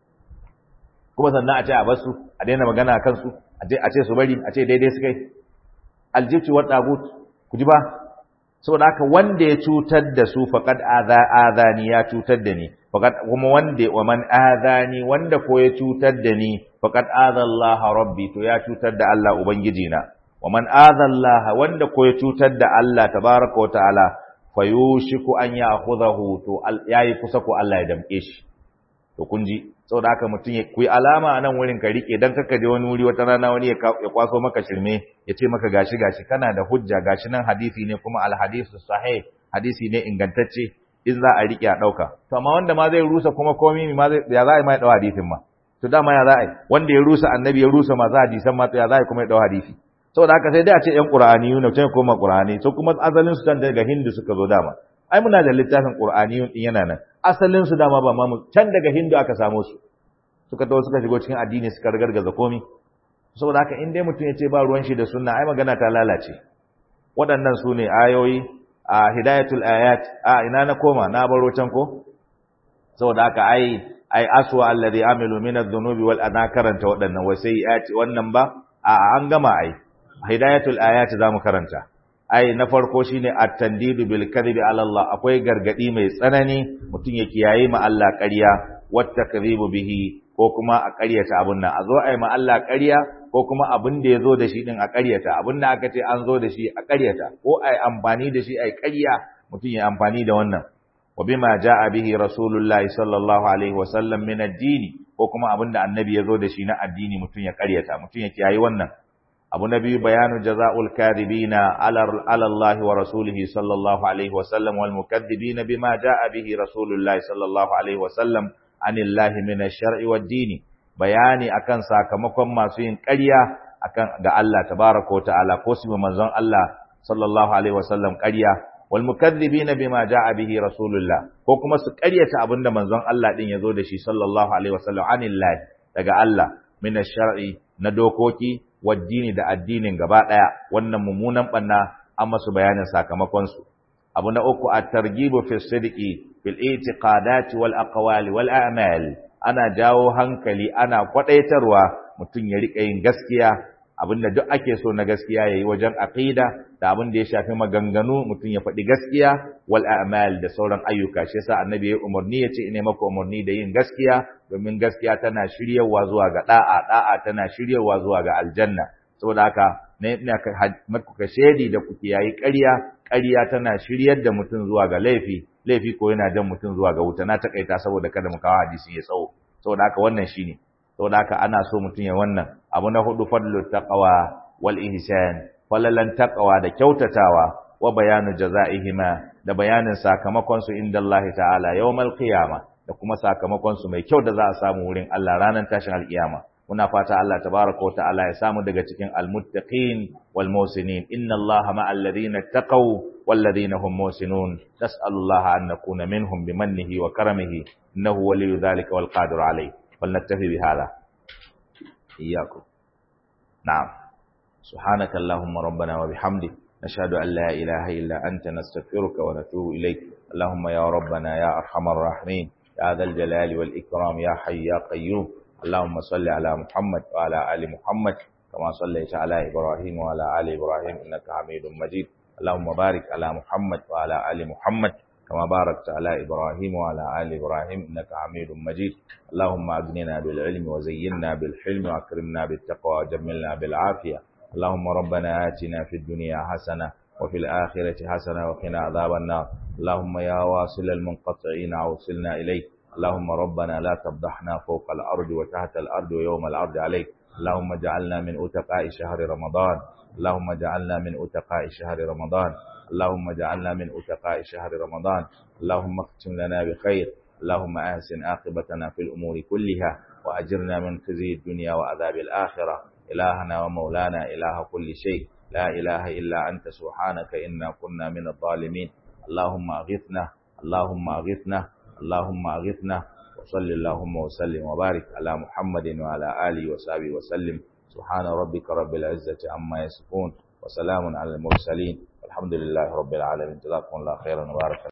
Speaker 1: kuma sannan a ce a basu a daina magana kan su a ce a ce su bari a ce daidai su kai aljibti wa tagut ku ji ba saboda haka wanda ya cutar da su faqad adha adani ya cutar da ni faqad kuma wanda wa man adani wanda ko ya cutar da ni faqad adha Allah rabbi to ya cutar da Allah ubangiji na wa man adha Allah wanda ko ya cutar da Allah tabaraka wa ta'ala fayushiku an ya'khudhahu to yayi kusa ko Allah ya damke shi to kun ji saboda haka mutum ya kuyi alama a nan wurin ka rike dan kaka je wani wuri wata rana wani ya kwaso maka shirme ya ce maka gashi gashi kana da hujja gashi nan hadisi ne kuma al hadisu sahih hadisi ne ingantacce in za a rike a dauka to amma wanda ma zai rusa kuma komai ma zai ya za a yi mai dau hadisin ma to dama ya za a yi wanda ya rusa annabi ya rusa masu hadisan ma to ya za a yi kuma ya dau hadisi saboda haka sai dai a ce ƴan qur'aniyuna sai koma qur'ani to kuma asalin su daga hindu suka zo dama ai muna da littafin qur'aniyun din yana nan asalin su dama ba ma mu can daga hindu aka samo su suka tawo suka shigo cikin addini suka ragargaza komi saboda haka in dai mutum ya ce ba ruwan shi da sunna ai magana ta lalace waɗannan su ne ayoyi a hidayatul ayat a ina na koma na baro can ko saboda haka ai ai aswa alladhi amilu min adh-dhunubi wal ana karanta waɗannan wai sai ya ce wannan ba a an gama ai hidayatul ayat zamu karanta ai na farko shine at-tandidu bil kadhibi ala Allah akwai gargadi mai tsanani mutum ya kiyaye ma Allah ƙarya wata kadhibu bihi ko kuma a ƙaryata abun nan a zo ai ma Allah ƙarya ko kuma abin da ya zo da shi din a ƙaryata abin da aka ce an zo da shi a ƙaryata ko ai amfani da shi ai ƙarya mutum ya amfani da wannan wa bima jaa bihi rasulullahi sallallahu alaihi wa sallam min ad-dini ko kuma abin da annabi ya zo da shi na addini mutum ya ƙaryata mutum ya kiyaye wannan abu na biyu bayanu jaza'ul kadhibina ala Allah wa rasulihi sallallahu alaihi wa sallam wal mukaththibina bima jaa bihi rasulullahi sallallahu alaihi wa sallam anillahi min ash-shar'i wad-dini bayani akan sakamakon masu yin ƙarya akan ga Allah tabaaraka wa ta'ala ko su manzon Allah sallallahu alaihi wa sallam ƙarya wal mukaththibina bima jaa bihi rasulullah ko kuma su ƙaryata abinda manzon Allah din yazo da shi sallallahu alaihi wa sallam anillahi daga Allah min ash-shar'i na dokoki waddini da addinin gaba daya wannan mummunan banna an masu bayanin sakamakon su abu na uku at-targhibu fi sidqi fil i'tiqadat wal aqwali wal a'mal ana jawo hankali ana kwadaitarwa mutum ya rika yin gaskiya abinda duk ake so na gaskiya yayi wajen aqida da abin da ya shafi maganganu mutum ya faɗi gaskiya wal a'mal da sauran ayyuka shi yasa annabi ya umarni ya ce ina maka umarni da yin gaskiya domin gaskiya tana shiryawa zuwa ga da'a da'a tana shiryawa zuwa ga aljanna saboda haka ne ina maka ka shedi da kuke yayi ƙarya ƙarya tana shiryar da mutum zuwa ga laifi laifi ko yana jan mutum zuwa ga wuta na takaita saboda kada mu kawo hadisi ya tsawo saboda haka wannan shine saboda haka ana so mutum ya wannan abu na hudu fadlu taqwa wal ihsan falalan taqwa da kyautatawa wa bayanu jazaihima da bayanin sakamakon su inda Allah ta'ala yawmal qiyama da kuma sakamakon su mai kyau da za a samu wurin Allah ranar tashin alkiyama muna fata Allah tabaraka wa ta'ala ya samu daga cikin almuttaqin wal musinin inna Allah ma'al ladina taqaw wal ladina hum musinun nas'alullaha an nakuna minhum bimannihi wa karamihi innahu waliyyu dhalika wal qadir alayh فلنكتفي بهذا إياكم نعم سبحانك اللهم ربنا وبحمدك نشهد أن لا إله إلا أنت نستغفرك ونتوب إليك اللهم يا ربنا يا أرحم الراحمين يا ذا الجلال والإكرام يا حي يا قيوم اللهم صل على محمد وعلى آل محمد كما صليت على إبراهيم وعلى آل إبراهيم إنك حميد مجيد اللهم بارك على محمد وعلى آل محمد كما باركت على إبراهيم وعلى آل إبراهيم إنك حميد مجيد اللهم أغننا بالعلم وزينا بالحلم وأكرمنا بالتقوى وجملنا بالعافية اللهم ربنا آتنا في الدنيا حسنة وفي الآخرة حسنة وقنا عذاب النار اللهم يا واصل المنقطعين أوصلنا إليك اللهم ربنا لا تفضحنا فوق الأرض وتحت الأرض ويوم الأرض عليك اللهم اجعلنا من أتقاء شهر رمضان اللهم اجعلنا من أتقاء شهر رمضان اللهم اجعلنا من أتقاء شهر رمضان اللهم اختم لنا بخير اللهم أحسن عاقبتنا في الأمور كلها وأجرنا من خزي الدنيا وعذاب الآخرة إلهنا ومولانا إله كل شيء لا إله إلا أنت سبحانك إنا كنا من الظالمين اللهم أغثنا اللهم أغثنا اللهم أغثنا وصل اللهم وسلم وبارك على محمد وعلى آله وصحبه وسلم سبحان ربك رب العزة عما يصفون وسلام على المرسلين الحمد لله رب العالمين جزاكم الله خيرا وبارك